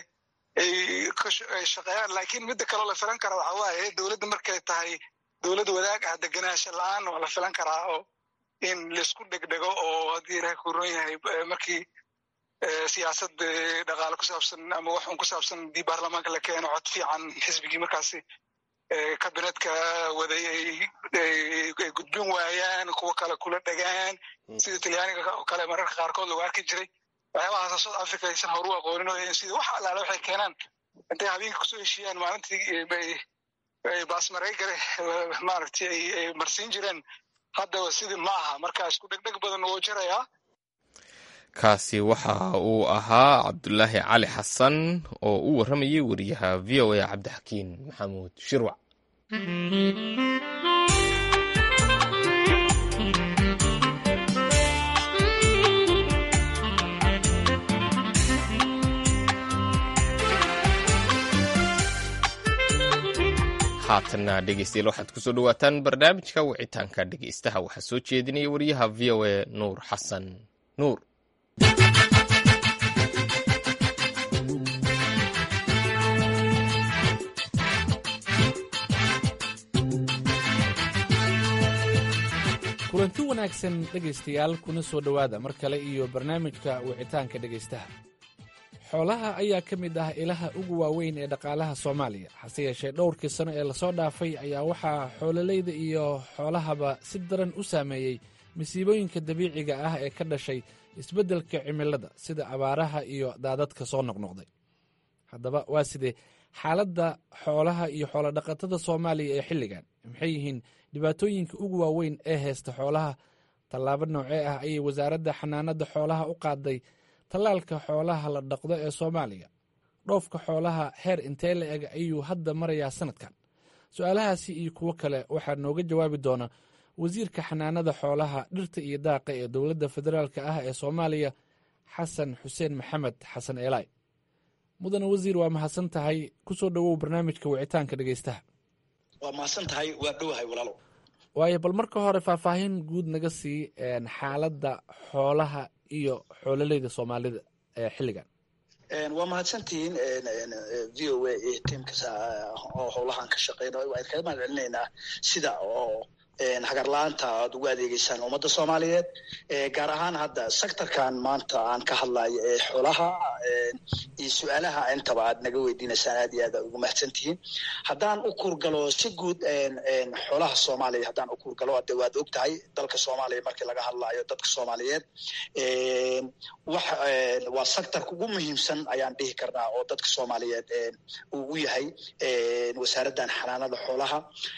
ay shaqeeyaan laakiin midda kaloo la filan kara waxa waaye dowladda markay tahay dowlad wadaag ah degenaansho la-aan waa la filan karaa oo in laisku dhegdhego oo haddii ilahay ku ron yahay markii siyaasad dhaqaale ku saabsan ama waxun ku saabsan haddii baarlamaanka la keeno cod fiican xisbigii markaasi kabinetka waday ay gudbin waayaan kuwa kale kula dhegaan sida talyaaniga oo kale mararka qaarkood lagu arki jiray waxyaabahaas south africa aysan horu aqoonin oo sida wax allaale waxay keenaan intay habeenka kusoo heshiiyaan maalintii bay baasmareygare maaragtay ay marsiin jireen haddaba sidii ma aha marka isku dhegdheg badan wuu jirayaa kaasi waxa uu ahaa cabdulaahi cali xasan oo u warramayay wariyaha v o a cabdixakiin maxamuud shirwac haatanna dhegeystayaal waxaad kusoo dhawaataan barnaamijka wicitaanka dhegeystaha waxaa soo jeedinaya wariyaha v o a nuur xasan nuur kulanti wanaagsan dhegaystayaal kuna soo dhowaada mar kale iyo barnaamijka wicitaanka dhegaystaha xoolaha ayaa ka mid ah ilaha ugu waaweyn ee dhaqaalaha soomaaliya hase yeeshee dhowrkii sano ee lasoo dhaafay ayaa waxaa xoololeyda iyo xoolahaba si daran u saameeyey masiibooyinka dabiiciga ah ee ka dhashay isbeddelka cimilada sida abaaraha iyo daadadka soo noqnoqday haddaba waa sidee xaaladda xoolaha iyo xoolodhaqatada soomaaliya ee xilligan maxay yihiin dhibaatooyinka ugu waaweyn ee haysta xoolaha tallaabo noocee ah ayay wasaaradda xanaanada xoolaha u qaaday tallaalka xoolaha la dhaqdo ee soomaaliya dhoofka xoolaha heer intee la eg ayuu hadda marayaa sanadkan su-aalahaasi iyo kuwo kale waxaa nooga jawaabi doona wasiirka xanaanada xoolaha dhirta iyo daaqa ee dowladda federaalk ah ee soomaaliya xasan xuseen maxamed xasan eelaay mudane wasiir waa mahadsan tahay kusoo dhowow barnaamijka wicitaanka dhegeystaha waa mahadsan tahay waa dhowahay walaalo waayo bal marka hore faahfaahin guud naga sii xaaladda xoolaha iyo xoololeyda soomaalida ee xilligan waa mahadsantihiin v o a iyo tiimkas oo howlahan ka shaqeynayo waan kaga mahad celinaynaa sida oo hagarla-aanta aad ugu adeegeysaan ummadda soomaaliyeed gaar ahaan hadda sectorkan maanta aan ka hadlayo ee xoolaha iyo su-aalaha intaba aad naga weydiinaysaan aad iyo aad ugu mahadsantihiin haddaan u kurgalo si guud xoolaha soomaaliya haddaan u kurgalo ade waad og tahay dalka soomaaliya markii laga hadlayo dadka soomaaliyeed wax waa sectorka ugu muhiimsan ayaan dhihi karnaa oo dadka soomaaliyeed uu u yahay wasaaraddan xanaanada xoolaha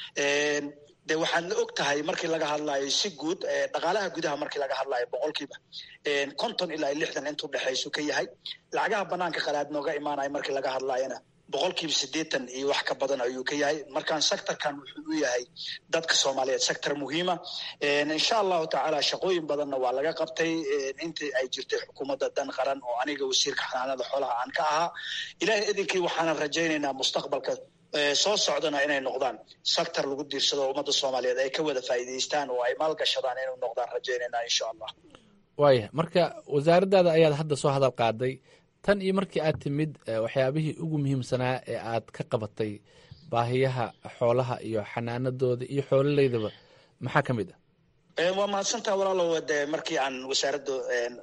de waxaad la og tahay markii laga hadlayo si guud dhaqaalaha gudaha markii laga hadlayo boqolkiiba konton ilaa lixdan intuu dhexaysu ka yahay lacagaha banaanka qalaad nooga imaanayo markii laga hadlayona boqolkiiba siddeetan iyo wax ka badan ayuu ka yahay markaan sectorkan wuxuu u yahay dadka soomaaliyeed sector muhiima insha allahu tacaala shaqooyin badanna waa laga qabtay intii ay jirtay xukuumadda dan qaran oo aniga wasiirka xanaanada xoolaha aan ka ahaa ilahay idinkii waxaanan rajaynaynaa mustaqbalka soo socdana inay noqdaan sector lagu diirsado ummadda soomaaliyeed ay ka wada faa'iidaystaan oo ay maalgashadaan inay noqdaan rajaynayna insha allah waaya marka wasaaraddaada ayaad hadda soo hadal qaaday tan iyo markii aad timid waxyaabihii ugu muhiimsanaa ee aad ka qabatay baahiyaha xoolaha iyo xanaanadooda iyo xoololeydaba maxaa ka mid ah waa mahadsantaa walaalow de markii aan wasaaradda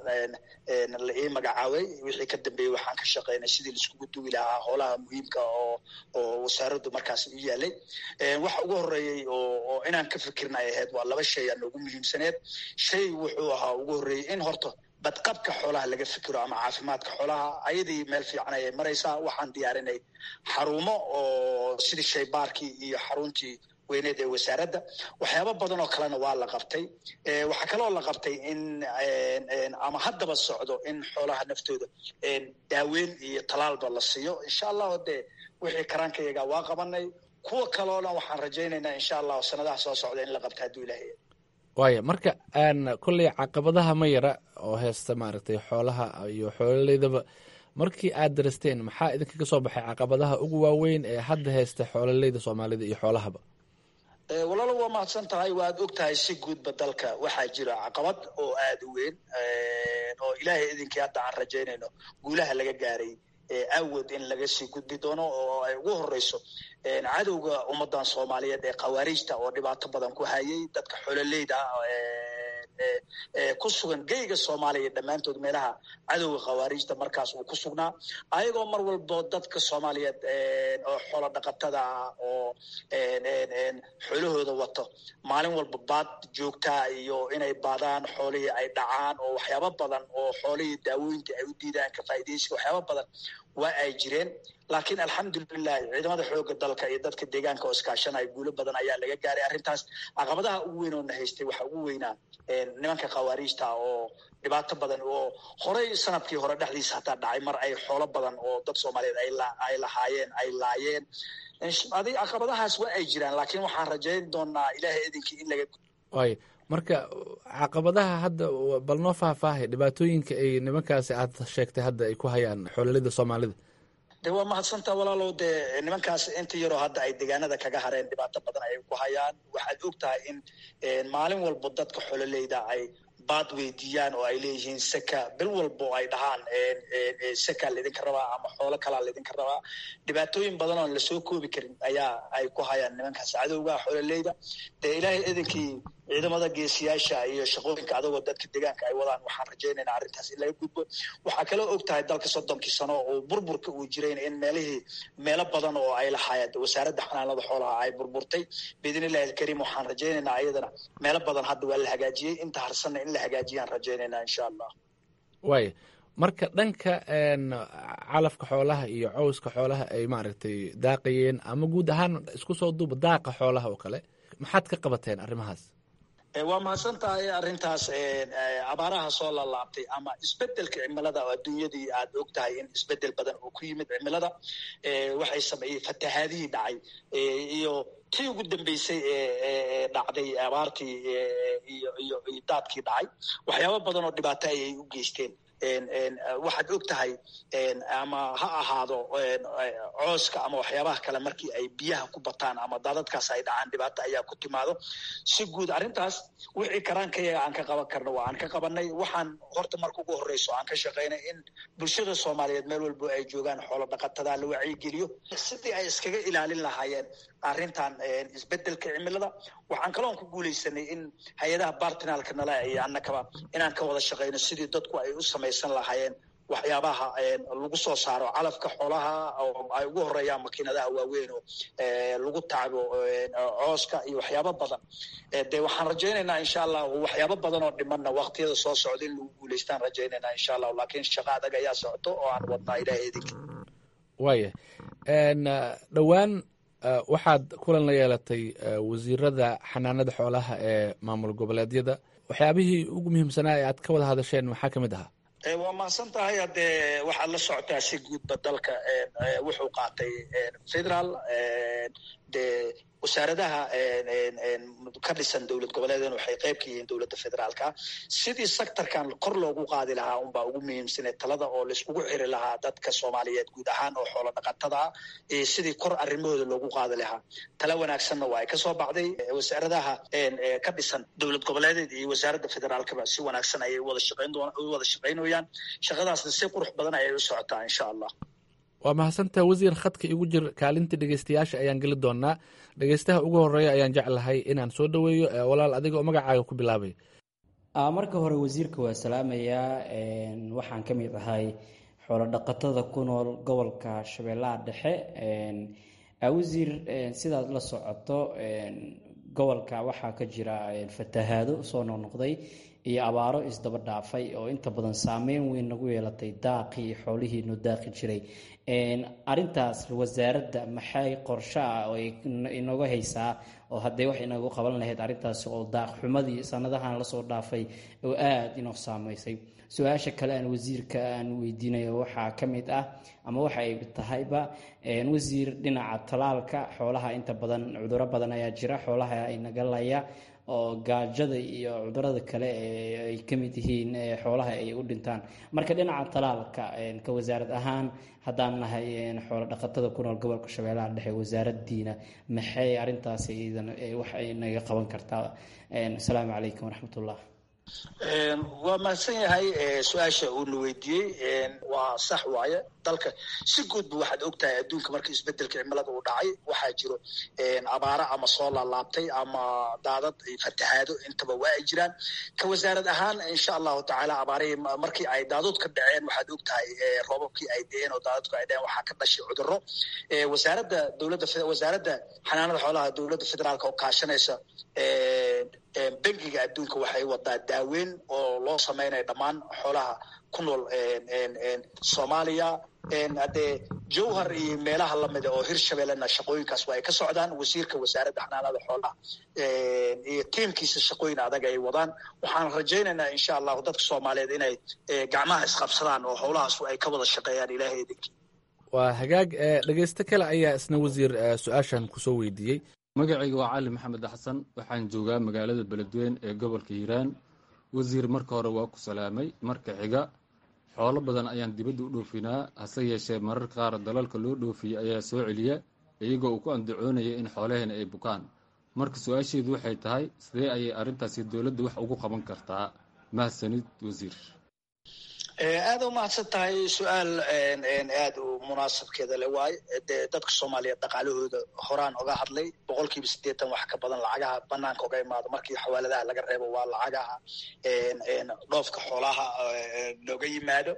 la ii magacaabay wixii ka dambeeyey waxaan ka shaqeynay sidii laiskugu duwi lahaa howlaha muhiimka oo oo wasaaraddu markaas u yaalay waxa ugu horeeyey oo inaan ka fikirna ay ahayd waa laba shay aa noogu muhiimsaneed shay wuxuu ahaa ugu horreeyey in horta badqabka xoolaha laga fikiro ama caafimaadka xoolaha ayadii meel fiican ayay maraysaa waxaan diyaarinay xarumo oo sidii shaybaarkii iyo xaruntii weyneed ee wasaaradda waxyaaba badan oo kalena waa la qabtay waxaa kaloo la qabtay in ama haddaba socdo in xoolaha naftooda daaweyn iyo talaalba la siiyo insha allahu dee wixii karaankayaga waa qabanay kuwa kaloona waxaan rajaynaynaa insha allahu sanadaha soo socda in la qabta hadduu ilaahay waaya marka aan kolley caqabadaha ma yara oo heesta maaragtay xoolaha iyo xoololeydaba markii aad daristeen maxaa idinkaga soo baxay caqabadaha ugu waaweyn ee hadda haysta xoololeyda soomaalida iyo xoolahaba walaalo waa mahadsan tahay waad og tahay si guudba dalka waxaa jira caqabad oo aada u weyn oo ilaahay idinkii hadda aan rajaynayno guulaha laga gaaray awood in laga sii gudbi doono oo ay ugu horeyso cadowga ummadan soomaaliyeed ee khawaariijta oo dhibaato badan ku hayay dadka xololeyda ku sugan geyga soomaaliya dhammaantood meelaha cadowga khawaariijta markaas uu ku sugnaa ayagoo mar walbo dadka soomaaliyeed oo xoolo dhaqatada ah oo xoolahooda wato maalin walba baad joogtaa iyo inay baadaan xoolihii ay dhacaan oo waxyaabo badan oo xoolihii daawooyinka ay u diidaan ka faa'iidaysiga waxyaabo badan waa ay jireen laakiin alxamdulilahi ciidamada xooga dalka iyo dadka deegaanka oo iskaashanaya guulo badan ayaa laga gaaray arrintaas caqabadaha ugu weyn oo na haystay waxa ugu weynaa nimanka khawaariijta oo dhibaato badan oo horey sanadkii hore dhexdiisa hataa dhacay mar ay xoolo badan oo dad soomaaliyeed ay lahaayeen ay laayeen adi caqabadahaas waa ay jiraan laakiin waxaan rajayn doonaa ilaahay idinkii in laga waay marka caqabadaha hadda bal noo faahfaahay dhibaatooyinka ay nimankaasi aad sheegtay hadda ay ku hayaan xoololida soomaalida de waa mahadsantaa walaalow dee nimankaas inta yaroo hadda ay deegaanada kaga hareen dhibaato badan ayay ku hayaan waxaad og tahay in maalin walba dadka xololeyda ay baad weydiiyaan oo ay leeyihiin seka bil walba oo ay dhahaan seka laydinka rabaa ama xoolo kalaa laydinka rabaa dhibaatooyin badan oon lasoo koobi karin ayaa ay ku hayaan nimankaas cadowga xololeyda dee ilaahay idinkii ciidamada geesiyaasha iyo shaqooyinka adagoo dadka deegaanka ay wadaan waxaan rajaynaynaa arrintaas in laga gudbo waxaa kaloo og tahay dalka soddonkii sano oo burburka uu jirayn in meelihii meelo badan oo ay lahaayeen wasaaradda xanaanada xoolaha ay burburtay biidn illahi alkariim waxaan rajaynaynaa ayadana meelo badan hadda waa la hagaajiyey inta harsanna in la hagaajiyaan rajaynaynaa insha allah waay marka dhanka calafka xoolaha iyo cowska xoolaha ay maaragtay daaqayeen ama guud ahaan isku soo duuba daaqa xoolaha oo kale maxaad ka qabateen arrimahaas waa mahadsan tahay arrintaas abaaraha soo lalaabtay ama isbedelka cimilada oo adduunyadii aad og tahay in isbedel badan oo ku yimid cimilada waxay sameeyey fatahaadihii dhacay iyo tii ugu dambeysay ee dhacday abaartii iyo iyo daadkii dhacay waxyaabo badan oo dhibaato ayay u geysteen waxaad og tahay ama ha ahaado cooska ama waxyaabaha kale markii ay biyaha ku bataan ama daadadkaas ay dhacaan dhibaato ayaa ku timaado si guud arrintaas wixii karaankayaga aan ka qaban karno waa aan ka qabanay waxaan horta marka ugu horreyso aan ka shaqaynay in bulshada soomaaliyeed meel walbo ay joogaan xoolo dhaqatada la wacyigeliyo sidii ay iskaga ilaalin lahaayeen arrintan isbedelka cimilada waxaan kaloon ku guuleysanay in hay-adaha bartinalka nala iyo annakaba inaan ka wada shaqayno sidii dadku ay u samaysan lahaayeen waxyaabaha lagu soo saaro calafka xoolaha oo ay ugu horeeyaan makiinadaha waaweyn oo lagu tacbo cooska iyo waxyaabo badan de waxaan rajaynaynaa insha allah waxyaabo badan oo dhimanna waktiyada soo socda in lagu guuleystaan rajaynaynaa insha allah laakiin shaqa adag ayaa socoto oo aan wadnaa ilahay idinka waaya dhowaan waxaad kulan la yeelatay wasiirada xanaanada xoolaha ee maamul goboleedyada waxyaabihii ugu muhiimsanaa ee aad ka wada hadasheen maxaa ka mid ahaa waa mahadsan tahay haddee waxaad la socotaa si guudba dalka wuxuu qaatay federaal dee wasaaradaha ka dhisan dowlad goboleedeen waxay qayb ka yihiin dowladda federaalka sidii sectorkan kor loogu qaadi lahaa unbaa ugu muhiimsanee talada oo laiskugu xiri lahaa dadka soomaaliyeed guud ahaan oo xoolo dhaqatada ah sidii kor arrimahooda loogu qaadi lahaa tala wanaagsanna waa ay kasoo baxday wasaaradaha ka dhisan dowlad goboleedeed iyo wasaaradda federaalkaba si wanaagsan ayay wada shaqayn doon wada shaqaynayaan shaqadaasna si qurux badan ayay u socotaa insha allah waa mahadsantaha wasiir khadka igu jir kaalinta dhegeystayaasha ayaan geli doonaa dhegeystaha ugu horeeya ayaan jeclahay inaan soo dhoweeyo walaal adiga oo magacaaga ku bilaabay marka hore wasiirka waa salaamayaa waxaan ka mid ahay xoolo dhaqatada ku nool gobolka shabeellaha dhexe wasiir sidaad la socoto gobolka waxaa ka jira fatahaado soo noqnoqday iyo abaaro isdaba dhaafay oo inta badan saameyn weyn nagu yeelatay daaqii xoolihiinu daaqi jiray arintaas wasaaradda maxay qorsho ah oo inooga haysaa oo haddee wax inagu qaban lahayd arrintaasi oo daaqxumadii sanadahan lasoo dhaafay oo aada inoo saameysay su-aasha kale aan wasiirka aan weydiinayo waxaa ka mid ah ama waxa ay tahayba wasiir dhinaca talaalka xoolaha inta badan cuduro badan ayaa jira xoolaha inaga laya oo gaajada iyo cudurada kale ay ka mid yihiin xoolaha ay u dhintaan marka dhinaca talaalka ka wasaarad ahaan haddaan nahay xoolo dhaqatada ku nool gobolka shabeellaha dhexe wasaaraddiina maxay arintaasi idan wax ay naga qaban kartaa asalaamu calaykum waraxmatullah waa mahadsan yahay su-aasha uuna weydiiyey waa sax waaye dalka si guudba waxaad og tahay adduunka markii isbedelka cimilada uu dhacay waxaa jiro abaaro ama soo laalaabtay ama daadad fatahaado intaba waa ay jiraan ka wasaarad ahaan insha allahu tacaala abaarihii markii ay daadud ka dhaceen waxaad og tahay roobabkii ay dheheen oo daadadku ay dheheen waxaa ka dhashay cuduro wasaaradda dowladda wasaaradda xanaanada xoolaha dowladda federaalka oo kaashanaysa bangiga adduunka waxay wadaa daaweyn oo loo samaynayo dhammaan xoolaha ku nool soomaaliya haddee jowhar iyo meelaha lamida oo hirshabellena shaqooyinkaas waa ay ka socdaan wasiirka wasaaradda xanaanada xoolaha iyo tiimkiisa shaqooyin adag ay wadaan waxaan rajaynaynaa insha allahu dadka soomaaliyeed inay gacmaha isqabsadaan oo howlahaas ay ka wada shaqeeyaan ilaahay idinkii waa hagaag dhegeysto kale ayaa isna wasiir su-aashan kusoo weydiiyey magacayga waa cali maxamed xasan waxaan joogaa magaalada beledweyne ee gobolka hiiraan wasiir marka hore waa ku salaamay marka xiga xoolo badan ayaan dibadda u dhoofinaa hase yeeshee mararka qaar dalalka loo dhoofiyey ayaa soo celiya iyagoo uu ku andacoonaya in xoolaheena ay bukaan marka su-aasheedu waxay tahay sidee ayay arrintaasi dowladda wax ugu qaban kartaa mahadsanid wasiir aada u mahadsan tahay su-aal aad u munaasabkeeda le waayo dee dadka soomaaliyeed dhaqaalahooda horaan oga hadlay boqol kiiba siddeetan wax ka badan lacagaha banaanka oga imaado markii xawaaladaha laga reebo waa lacagaha dhoofka xoolaha nooga yimaado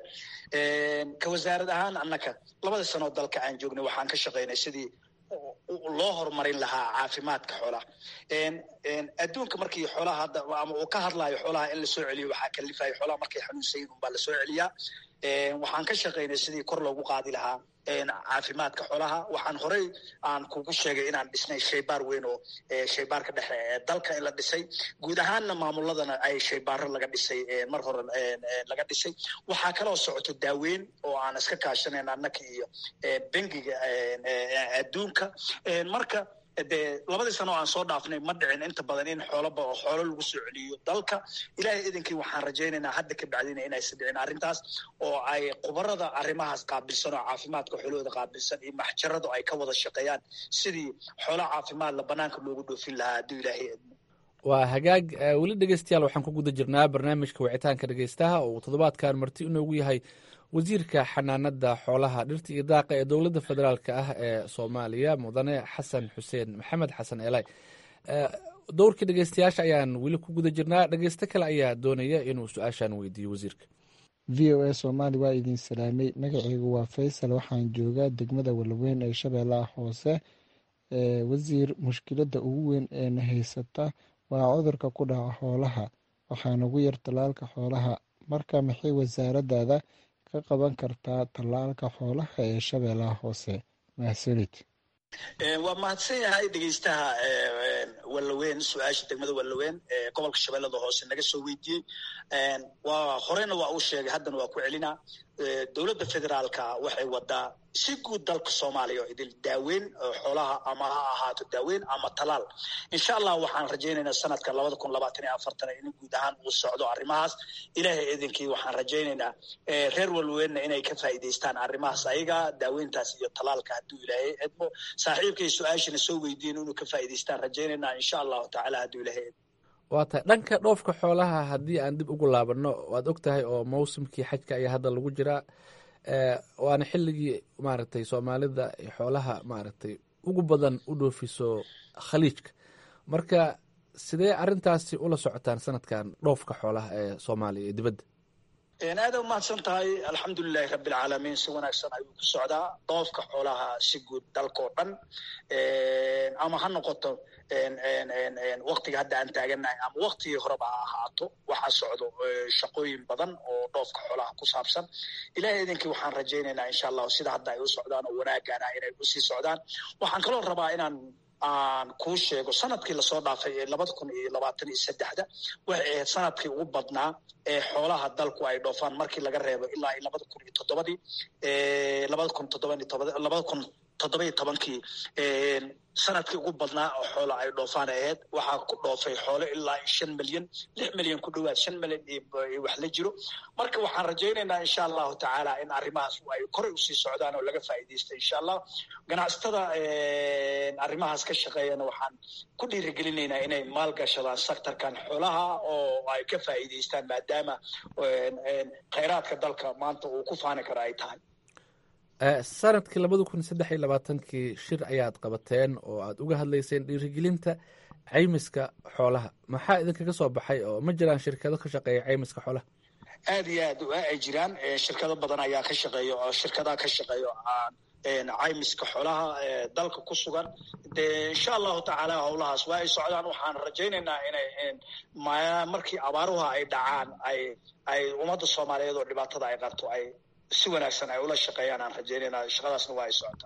ka wasaarad ahaan annaka labada sanoo dalka aan joognay waxaan ka shaqaynay sidii loo horumarin lahaa caafimaadka xoolaha adduunka markii xoolaha hadda ama uu ka hadlayo xoolaha in lasoo celiyo waxaa kalifayo xoolaha markay xanuunsayin unbaa lasoo celiyaa waxaan ka shaqaynay sidii kor loogu qaadi lahaa caafimaadka xoolaha waxaan horey aan kugu sheegay inaan dhisnay shaybaar weyn oo shaybaarka dhexe ee dalka in la dhisay guud ahaanna maamuladana ay shaybaaro laga dhisay mar hore laga dhisay waxaa kaloo socoto daaweyn oo aan iska kaashanayn annaka iyo bengiga adduunka marka dee labadii sano aan soo dhaafnay ma dhicin inta badan in xooloba oo xoolo lagu soo celiyo dalka ilaahay idinkii waxaan rajaynaynaa hadda ka bacdina inaysan dhicin arrintaas oo ay khubarada arrimahaas qaabilsan oo caafimaadka xoolahooda qaabilsan iyo maxjaradu ay ka wada shaqeeyaan sidii xoolo caafimaadla banaanka loogu dhoofin lahaa hadduu ilaahay idmo waa hagaag weli dhegeystayaal waxaan ku guda jirnaa barnaamijka wicitaanka dhegeystaha oo uu toddobaadkan marti inoogu yahay wasiirka xanaanada xoolaha dhirta iyo daaqa ee dowladda federaalk ah ee soomaaliya mudane xasan xuseen maxamed xasan elay dowrkii dhegeystayaasha ayaan weli ku guda jirnaa dhegeysto kale ayaa doonaya inuu su-aashan weydiiyo wasiirka v o a soomaali waa idin salaamay magaceygu waa faysal waxaan joogaa degmada walaweyn ee shabeellaha hoose wasiir mushkiladda ugu weyn ee na haysata waa cudurka ku dhaca xoolaha waxaana ugu yar tallaalka xoolaha marka maxay wasaaradaada ka qaban kartaa tallaalka xoolaha ee shabeellaha hoose mahadsanid waa mahadsan yahay dhegeystaha wallaweyn su-aasha degmada wallaweyn ee gobolka shabeellada hoose naga soo weydiiyey waa horeyna waa uu sheegay haddana waa ku celinaa dowladda federaalka waxay wadaa si guud dalka soomaaliya oo idil daaweyn xoolaha ama ha ahaato daaweyn ama talaal insha allah waxaan rajaynaynaa sanadka labada kun labaatan iyo afartan in guud ahaan uu socdo arrimahaas ilaahay idinkii waxaan rajaynaynaa reer walweynna inay ka faa'iidaystaan arrimahaas ayaga daaweyntaas iyo talaalka hadduu ilaahay edmo saaxiibkay su-aashana soo weydiin inuu ka faa'iidaystaan rajaynaynaa insha allahu tacaala hadduu ilaahay edmo waa tahay dhanka dhoofka xoolaha haddii aan dib ugu laabanno waad og tahay oo mawsimkii xajka ayaa hadda lagu jiraa waana xilligii maaragtay soomaalida xoolaha maaragtay ugu badan u dhoofiso khaliijka marka sidee arrintaasi ula socotaan sanadkan dhoofka xoolaha ee soomaaliya ee dibadda aada u mahadsan tahay alxamdulilahi rabbilcaalamiin si wanaagsan ayuu ku socdaa dhoofka xoolaha si guud dalkao dhan ama ha noqoto waktiga hadda aan taaganahay ama waktigii horeba ha ahaato waxaa socdo shaqooyin badan oo dhoofka xoolaha ku saabsan ilahay idinkii waxaan rajaynaynaa insha allahu sida hadda ay u socdaan oo wanaagana inay usii socdaan waxaan kaloo rabaa inaan aan kuu sheego sanadkii lasoo dhaafay ee labada kun iyo labaatan iyo saddexda waxay ahayd sanadkii ugu badnaa ee xoolaha dalku ay dhoofaan markii laga reebo ilaa iyo labada kun iyo toddobadii labada kun toddoba labada kun toddoba iyo tobankii sanadkii ugu badnaa oo xoola ay dhoofaan ahayd waxaa ku dhoofay xoolo ilaa shan milyan lix milyan ku dhowaad shan milyan iyo wax la jiro marka waxaan rajaynaynaa insha allahu tacaala in arrimahaas ay koray usii socdaan oo laga faa'iidaysta insha allah ganacsatada arrimahaas ka shaqeeyana waxaan ku dhiirigelinaynaa inay maalgashadaan sectorkan xoolaha oo ay ka faa'iidaystaan maadaama khayraadka dalka maanta uu ku faani karo ay tahay sanadkii labada kun saddex iyo labaatankii shir ayaad qabateen oo aad uga hadlayseen dhiirigelinta caymiska xoolaha maxaa idinkaga soo baxay oo ma jiraan shirkado ka shaqeeya caymiska xoolaha aad iyo aad ay jiraan shirkado badan ayaa ka shaqeeya oo shirkadaha ka shaqeeya caymiska xoolaha dalka ku sugan de insha allahu tacaala howlahaas waa ay socdaan waxaan rajaynaynaa inay markii abaaruha ay dhacaan ay ay ummadda soomaaliyeed oo dhibaatada ay qabto ay si wanaagsan ay ula shaqeeyaan aan rajaynayna shaqadaasna waa ay socotaa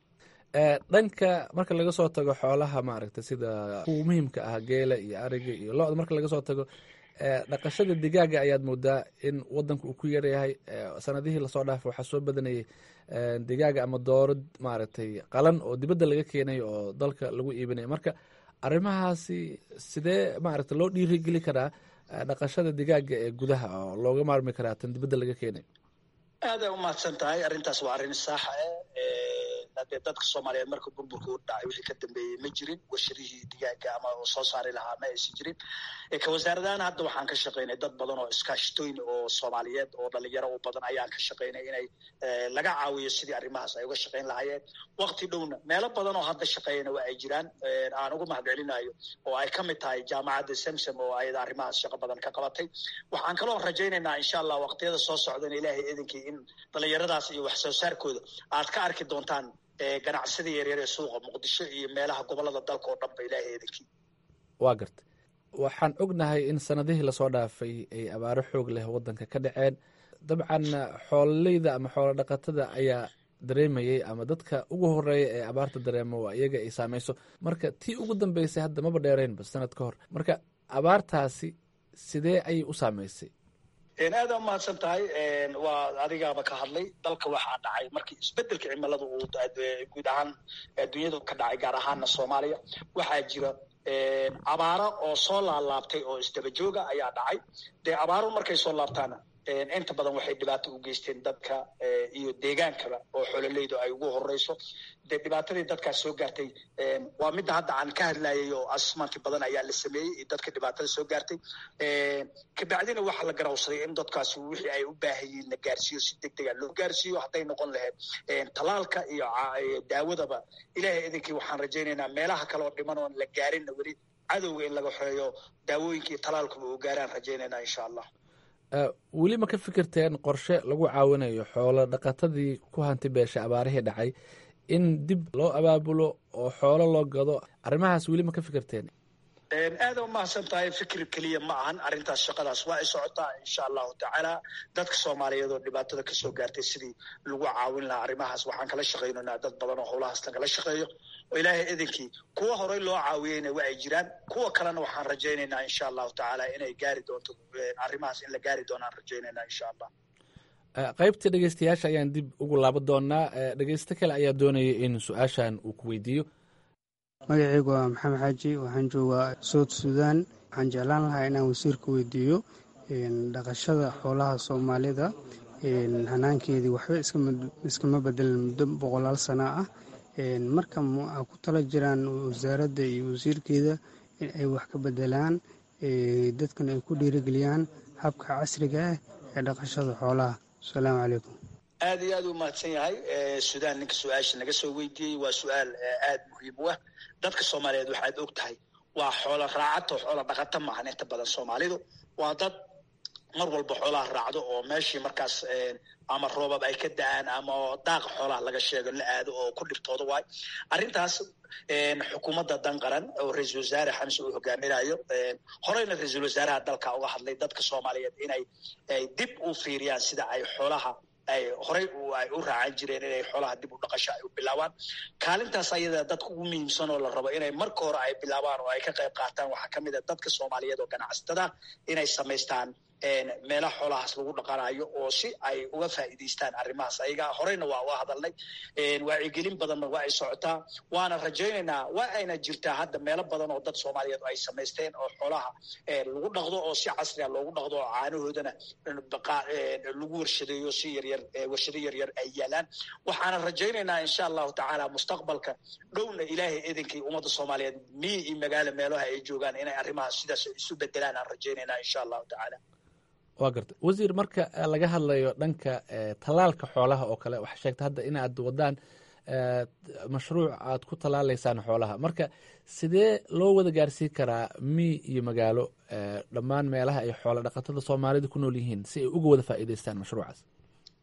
dhanka marka laga soo tago xoolaha maaragta sida kuwa muhiimka ah geela iyo ariga iyo lo-da marka laga soo tago dhaqashada digaaga ayaad moodaa in wadanka uu ku yaryahay sanadihii lasoo dhaafay waxaa soo badanayay digaaga ama dooro maaragtay qalan oo dibadda laga keenayo oo dalka lagu iibinayo marka arrimahaasi sidee maaragta loo dhiirigeli karaa dhaqashada digaaga ee gudaha oo looga maarmi karaa tan dibadda laga keenayo aad ay umahadsan tahay arrintaas waa arrin saaxa ah dee dadka soomaaliyeed marka burburka u dhacay wixii ka dambeeyey ma jirin warshadihii digaaga ama soo saari lahaa ma aysan jirin ka wasaaradahan hadda waxaan ka shaqaynay dad badan oo iskaashatooyin oo soomaaliyeed oo dhalinyaro u badan ayaan ka shaqaynay inay laga caawiyo sidii arrimahaas ay uga shaqayn lahaayeen wakti dhowna meelo badan oo hadda shaqeeyana waa ay jiraan aan ugu mahadcelinayo oo ay ka mid tahay jaamacadda samsam oo ayada arrimahaas shaqo badan ka qabatay waxaan kaloo rajaynaynaa insha allah waqtiyada soo socdana ilaahay idinkii in dhalinyaradaas iyo wax soo saarkooda aad ka arki doontaan ganacsida yaryar ee suuqa muqdisho iyo meelaha gobolada dalka oo dhan ba ilaahay idinkii waa garta waxaan ognahay in sanadihii lasoo dhaafay ay abaaro xoog leh wadanka ka dhaceen dabcan xoololeyda ama xoolo dhaqatada ayaa dareemayay ama dadka ugu horeeya ee abaarta dareemo waa iyaga ay saameyso marka tii ugu dambeysay hadda maba dheereynba sanad ka hor marka abaartaasi sidee ayay u saameysay aada umahadsan tahay waa adigaaba ka hadlay dalka waxaa dhacay markii isbedelka cimilada uu guud ahaan adduunyada ka dhacay gaar ahaana soomaaliya waxaa jira abaaro oo soo laalaabtay oo isdaba jooga ayaa dhacay dee abaaro markay soo laabtaana inta badan waxay dhibaato u geysteen dadka iyo deegaankaba oo xololeydu ay ugu horeyso dee dhibaatadii dadkaas soo gaartay waa midda hadda aan ka hadlayay oo asmanti badan ayaa la sameeyey iyo dadka dhibaatada soo gaartay kabacdina waxaa la garawsaday in dadkaasi wixii ay u baahayiin la gaarsiiyo si deg dega loo gaarsiiyo hadday noqon lahayd talaalka iyo daawadaba ilaahay idinkii waxaan rajaynaynaa meelaha kale oo dhiman oon la gaarinna weli cadowga in laga xoeeyo daawooyinka iyo talaalkuba uu gaaraan rajaynaynaa insha allah weli ma ka fikirteen qorshe lagu caawinayo xoolo dhaqatadii ku hanti beesha abaarihii dhacay in dib loo abaabulo oo xoolo loo gado arrimahaas weli ma ka fikirteen aada umahadsan tahay fikir keliya ma ahan arrintaas shaqadaas waa ay socotaa insha allahu tacaala dadka soomaaliyeed oo dhibaatada kasoo gaartay sidii lagu caawin lahaa arrimahaas waxaan kala shaqaynanaa dad badan oo howlahaas lagala shaqeeyo oo ilaahay idinkii kuwa horey loo caawiyeyna waa ay jiraan kuwa kalena waxaan rajaynaynaa insha allahu tacaala inay gaari doonto arrimahaas in la gaari doonaan rajaynaynaa insha allah qaybta dhegeystayaasha ayaan dib ugu laaban doonaa dhegeysto kale ayaa doonaya in su-aashan uu ku weydiiyo magaceygu waa maxamed xaaji waxaan joogaa soud suudaan waxaan jeclaan lahaa inaan wasiirka weydiiyo dhaqashada xoolaha soomaalida hanaankeedii waxba iskama bedelan muddo boqolaal sana ah marka a ku tala jiraan wasaaradda iyo wasiirkeeda in ay wax ka bedelaan dadkan ay ku dhiirigeliyaan habka casriga ah ee dhaqashada xoolaha asalaamu calaykum aada iyo aad u mahadsan yahay suudaan ninka su-aasha naga soo weydiiyey waa su-aal aada muhiim u ah dadka soomaaliyeed waxaad og tahay waa xoolo raacato xoolo dhaqato maahan inta badan soomaalidu waa dad mar walba xoolaha raacdo oo meeshii markaas ama roobab ay ka da-aan ama daaqa xoolaha laga sheego la aado oo ku dhibtooda waay arrintaas xukuumadda dan qaran oo ra-iisul wasaare xamse uu hogaaminayo horeyna ra-iisul wasaaraha dalka uga hadlay dadka soomaaliyeed inay dib u fiiriyaan sida ay xoolaha ay horey ay u raacan jireen inay xoolaha dib u dhaqasho ay u bilaabaan kaalintaas ayada dadka ugu muhiimsan oo la rabo inay marka hore ay bilaabaan oo ay ka qayb qaataan waxaa kamid a dadka soomaaliyeed oo ganacsatada inay samaystaan meelaha xoolahaas lagu dhaqanayo oo si ay uga faa'iidaystaan arrimahaas ayaga horeyna waa uga hadalnay wacyigelin badanna waa ay socotaa waana rajaynaynaa waa ayna jirtaa hadda meelo badan oo dad soomaaliyeed ay samaysteen oo xoolaha lagu dhaqdo oo si casriga loogu dhaqdo oo caanahoodana lagu warshadeeyo si yaryar warshado yaryar ay yaalaan waxaana rajaynaynaa insha allahu tacaala mustaqbalka dhowna ilaahay idinkii ummadda soomaaliyeed miyi iyo magaalo meelaha ay joogaan inay arrimahaas sidaas isu bedelaan aan rajaynaynaa insha allahu tacaala waa garta wasiir marka laga hadlayo dhanka tallaalka xoolaha oo kale waxaa sheegta hadda inaad wadaan mashruuc aad ku tallaalaysaan xoolaha marka sidee loo wada gaarsiin karaa miy iyo magaalo dhammaan meelaha ay xoolo dhaqatada soomaalida ku nool yihiin si ay uga wada faa'iidaystaan mashruucaas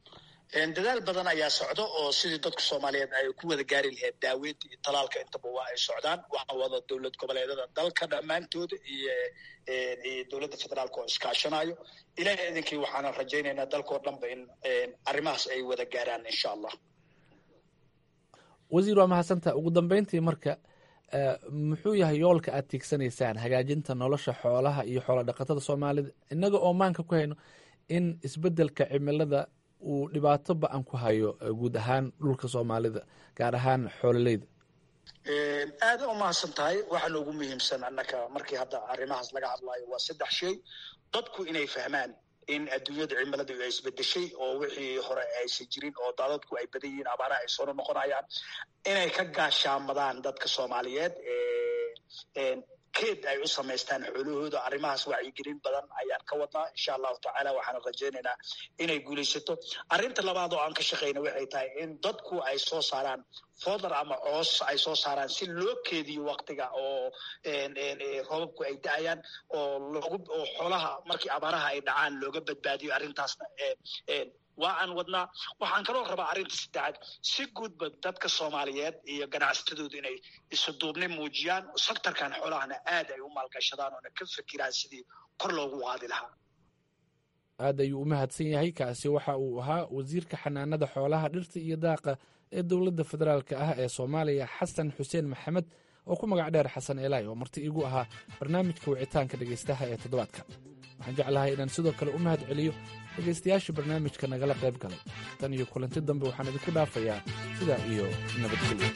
dadaal badan ayaa socdo oo sidii dadka soomaaliyeed ay ku wada gaari lahayd daaweynta iyo talaalka intaba waa ay socdaan waxaa wada dowlad goboleedada dalka dhammaantooda iyo iyo dowladda federaalka oo iskaashanayo ilahay idinkii waxaana rajaynaynaa dalkao dhanba in arrimahaas ay wada gaaraan insha allah wasiir waa mahadsantaa ugu dambeyntii marka muxuu yahay yoolka aad tiigsanaysaan hagaajinta nolosha xoolaha iyo xoola dhaqatada soomaalida innaga oo maanka ku hayno in isbeddelka cimilada uu dhibaato ba-an ku hayo guud ahaan dhulka soomaalida gaar ahaan xoololeyda aada u mahadsan tahay waxaa noogu muhiimsan annaka markii hadda arrimahaas laga hadlayo waa saddex shay dadku inay fahmaan in adduunyada cimiladu ay isbedeshay oo wixii hore aysan jirin oo daadadku ay badan yihiin abaaraha ay soo noqonayaan inay ka gaashaamadaan dadka soomaaliyeed keed ay u samaystaan xoolahooda arrimahaas wacyigelin badan ayaan ka wadnaa insha allahu tacaala waxaana rajaynaynaa inay guulaysato arrinta labaad oo aan ka shaqayna waxay tahay in dadku ay soo saaraan fodar ama coos ay soo saaraan si loo keediyo waktiga oo roobabku ay da-ayaan oo loogu oo xoolaha markii abaaraha ay dhacaan looga badbaadiyo arrintaasna waa aan wadnaa waxaan kaloo rabaa arrinta saddexaad si guudba dadka soomaaliyeed iyo ganacsatadooda inay isuduubni muujiyaan sektarkan xoolahana aad ay u maalgashadaan oona ka fikiraan sidii kor loogu qaadi lahaa aad ayuu u mahadsan yahay kaasi waxa uu ahaa wasiirka xanaanada xoolaha dhirta iyo daaqa ee dowladda federaalk ah ee soomaaliya xasan xuseen maxamed oo ku magac dheer xasan eelaay oo marti igu ahaa barnaamijka wicitaanka dhegaystaha ee toddobaadka waxaan jeclahay inaan sidoo kale u mahad celiyo dhegaystayaasha barnaamijka nagala qayb galay tan iyo kulanti dambe waxaan idinku dhaafayaa sidaa iyo nabadgelyo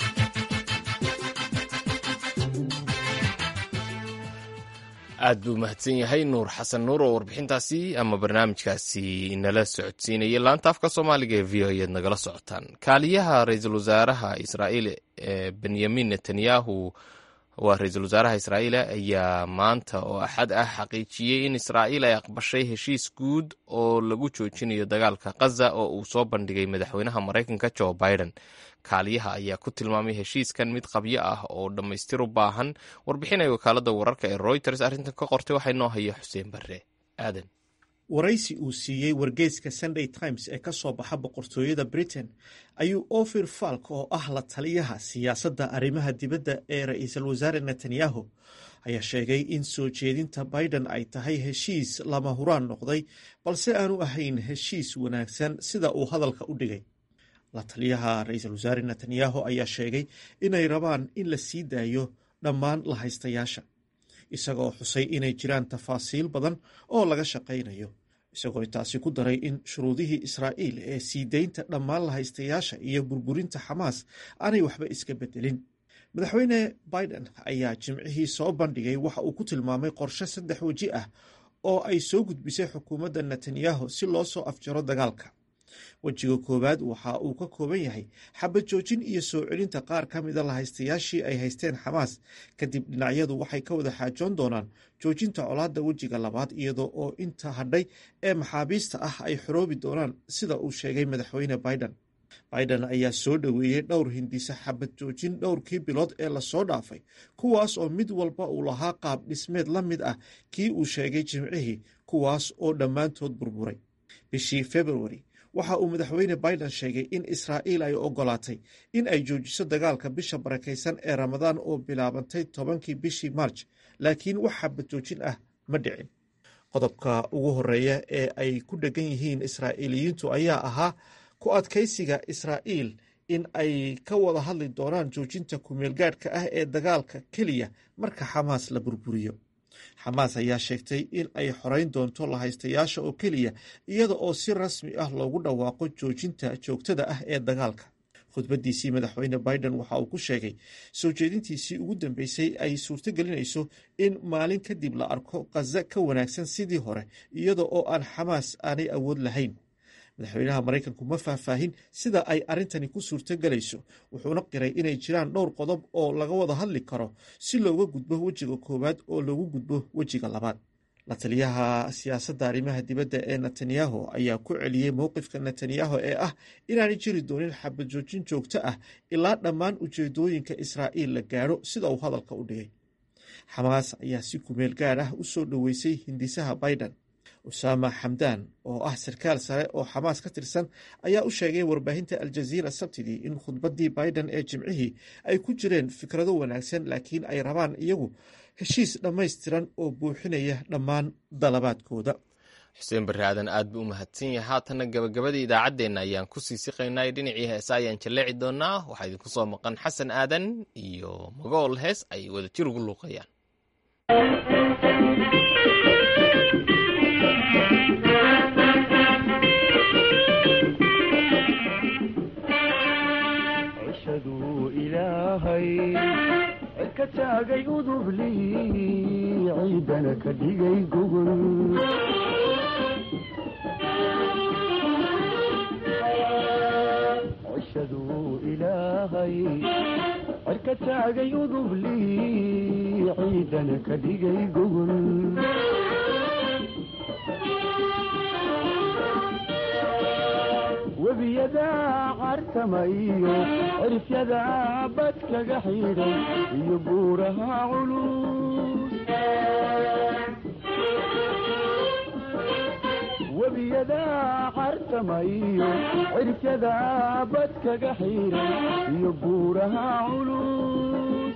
aad buu mahadsan yahay nuur xasan nuur oo warbixintaasi ama barnaamijkaasi nala socodsiinayay laanta afka soomaaliga ee v o eed nagala socotaan kaaliyaha ra-iisul wasaaraha israa'iil benyamin netanyahu waa ra-iisul wasaaraha israa'iil ayaa maanta oo axad ah xaqiijiyey in israa'iil ay aqbashay heshiis guud oo lagu joojinayo dagaalka khaza oo uu soo bandhigay madaxweynaha maraykanka jo biden kaaliyaha ayaa ku tilmaamay heshiiskan mid qabyo ah oo dhammaystir u baahan warbixinay wakaalada wararka ee royters arrintan ka qortay waxaa inoo haya xuseen barre aadan waraysi uu siiyey wargeyska sunday times ee ka soo baxa boqortooyada britain ayuu ofir falk oo ah la taliyaha siyaasadda arrimaha dibadda ee ra-iisul wasaare netanyahu ayaa sheegay in soo jeedinta biden ay tahay heshiis lama huraan noqday balse aanu ahayn heshiis wanaagsan sida uu hadalka u dhigay la taliyaha ra-iisul wasaare netanyahu ayaa sheegay inay rabaan in la sii daayo dhammaan la haystayaasha isagoo xusay inay jiraan tafaasiil badan oo laga shaqaynayo isagoo taasi ku daray in shuruudihii israa'iil ee sii deynta dhammaan la haystayaasha iyo burburinta xamaas aanay waxba iska bedelin madaxweyne biden ayaa jimcihii soo bandhigay waxa uu ku tilmaamay qorshe saddex weji ah oo ay soo gudbisay xukuumadda netanyahu si loo soo afjaro dagaalka wejiga koowaad waxa uu ka kooban yahay xabad joojin iyo soo celinta qaar ka mida lahaystayaashii ay haysteen xamaas kadib dhinacyadu waxay ka wada xaajoon doonaan joojinta colaadda wejiga labaad iyadoo oo inta hadhay ee maxaabiista ah ay xoroobi doonaan sida uu sheegay madaxweyne biden biden ayaa soo dhoweeyey dhowr hindisa xabad joojin dhowrkii bilood ee lasoo dhaafay kuwaas oo mid walba uu lahaa qaab dhismeed la mid ah kii uu sheegay jimcihii kuwaas oo dhammaantood burburay bishii februari waxa uu madaxweyne biden sheegay in israa'iil ay ogolaatay in ay joojiso dagaalka bisha barakaysan ee ramadaan oo bilaabantay tobankii bishii marj laakiin wax xabad joojin ah ma dhicin qodobka ugu horeeya ee ay ku dhegan yihiin israa'iiliyiintu ayaa ahaa ku adkaysiga israa'iil in ay ka wada hadli doonaan joojinta kumeelgaadhka ah ee dagaalka keliya marka xamaas la burburiyo xamaas ayaa sheegtay in ay xoreyn doonto lahaystayaasha oo keliya iyada oo si rasmi ah loogu dhawaaqo joojinta joogtada ah ee dagaalka khudbadiisii madaxweyne biden waxa uu ku sheegay soo jeedintiisii ugu dambeysay ay suurtogelinayso in maalin kadib la arko khaza ka wanaagsan sidii hore iyada oo aan xamaas aanay awood lahayn madaxweynaha maraykanku ma faahfaahin sida ay arrintani ku suurtogelayso wuxuuna qiray inay jiraan dhowr qodob oo laga wada hadli karo si looga gudbo wejiga koowaad oo loogu gudbo wejiga labaad la taliyaha siyaasadda arrimaha dibadda ee netanyahu ayaa ku celiyey mowqifka netanyahu ee ah inaanay jiri doonin xabad joojin joogto ah ilaa dhammaan ujeedooyinka israa'iil la gaadho sida uu hadalka u dhigay xamaas ayaa si kumeel gaar ah u soo dhoweysay hindisaha biden usaama xamdaan oo ah sarkaal sare oo xamaas ka tirsan ayaa u sheegay warbaahinta aljaziira sabtidii in khudbaddii biden ee jimcihii ay ku jireen fikrado wanaagsan laakiin ay rabaan iyagu heshiis dhammaystiran oo buuxinaya dhammaan dalabaadkooda xuseen barre aadan aad buu u mahadsan yahay haatanna gabagabadii idaacaddeenna ayaan ku sii siqaynay dhinacii heesa ayaan jalleeci doonaa waxaa idinku soo maqan xasan aadan iyo magool hees ay wadajir ugu luuqayaan ka taagay udubli ciidana ka dhigay gogol cishaduu ilaahay cir ka taagay udubli ciidana ka dhigay gogol webiyada cartama iyo cirifyada badkaga xidhay iyo buuraha culus webiyada cartama iyo cirifyada badkaga xidhay iyo buuraha culus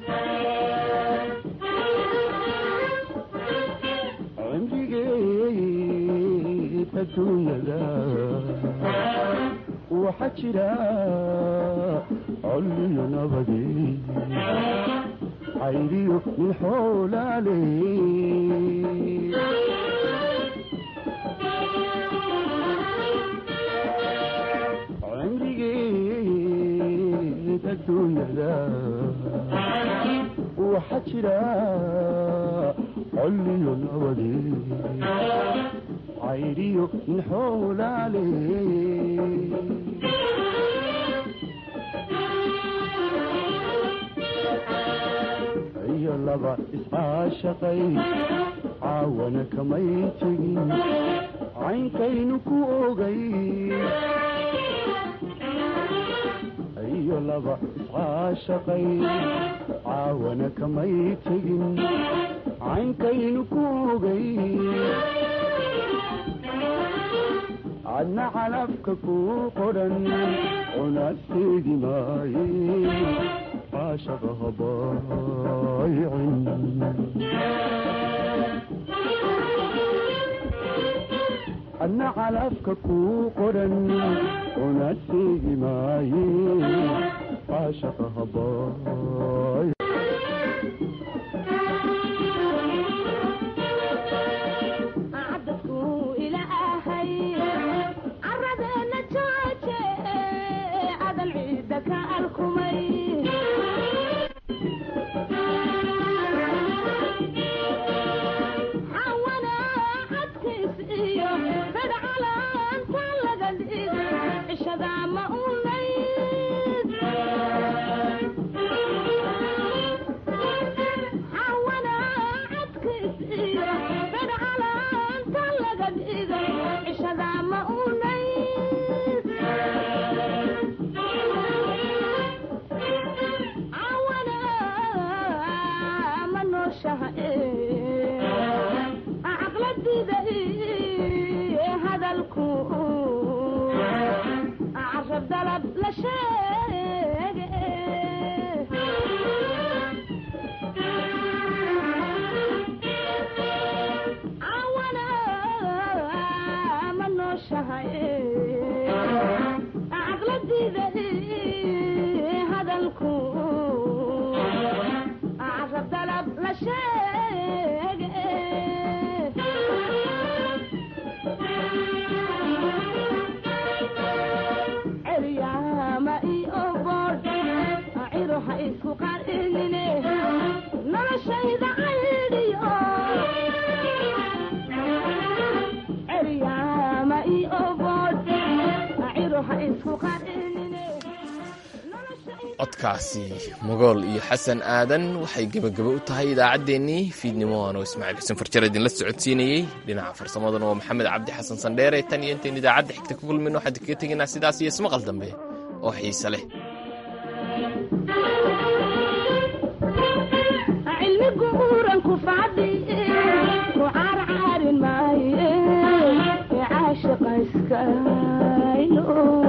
cimrigeed adduunyada waxaa jira colliyo nabadi cayriyo nin xoolaale cimrigeed adduunyada waxaa jira colliyo nabadi cayriyo nin xoolaale iyo laba iscaashaqay caawana kamay tegin caynkaynu ku ogay iyo laba iscaashaqay caawana kamay tegin caynkaynu ku ogay adna calafka ku qodhan cunasteegi maaye caashaqa habaaycin adna calafka ku qodhan cunasteegi maaye caashaqa habaay codkaasi mogool iyo xasan aadan waxay gebagabo u tahay idaacaddeenii fiidnimo anoo ismaaciil xuseen farjar idinla socodsiinayey dhinaca farsamadana waa maxamed cabdi xasan sandheere tan iyo intayn idaacadda xigta ku kulmayno waxaan kaga tegaynaa sidaas iyo ismaqal dambe oo xiise leh cilmigu uranku fadhi ku caarcaarin maaye iskaylo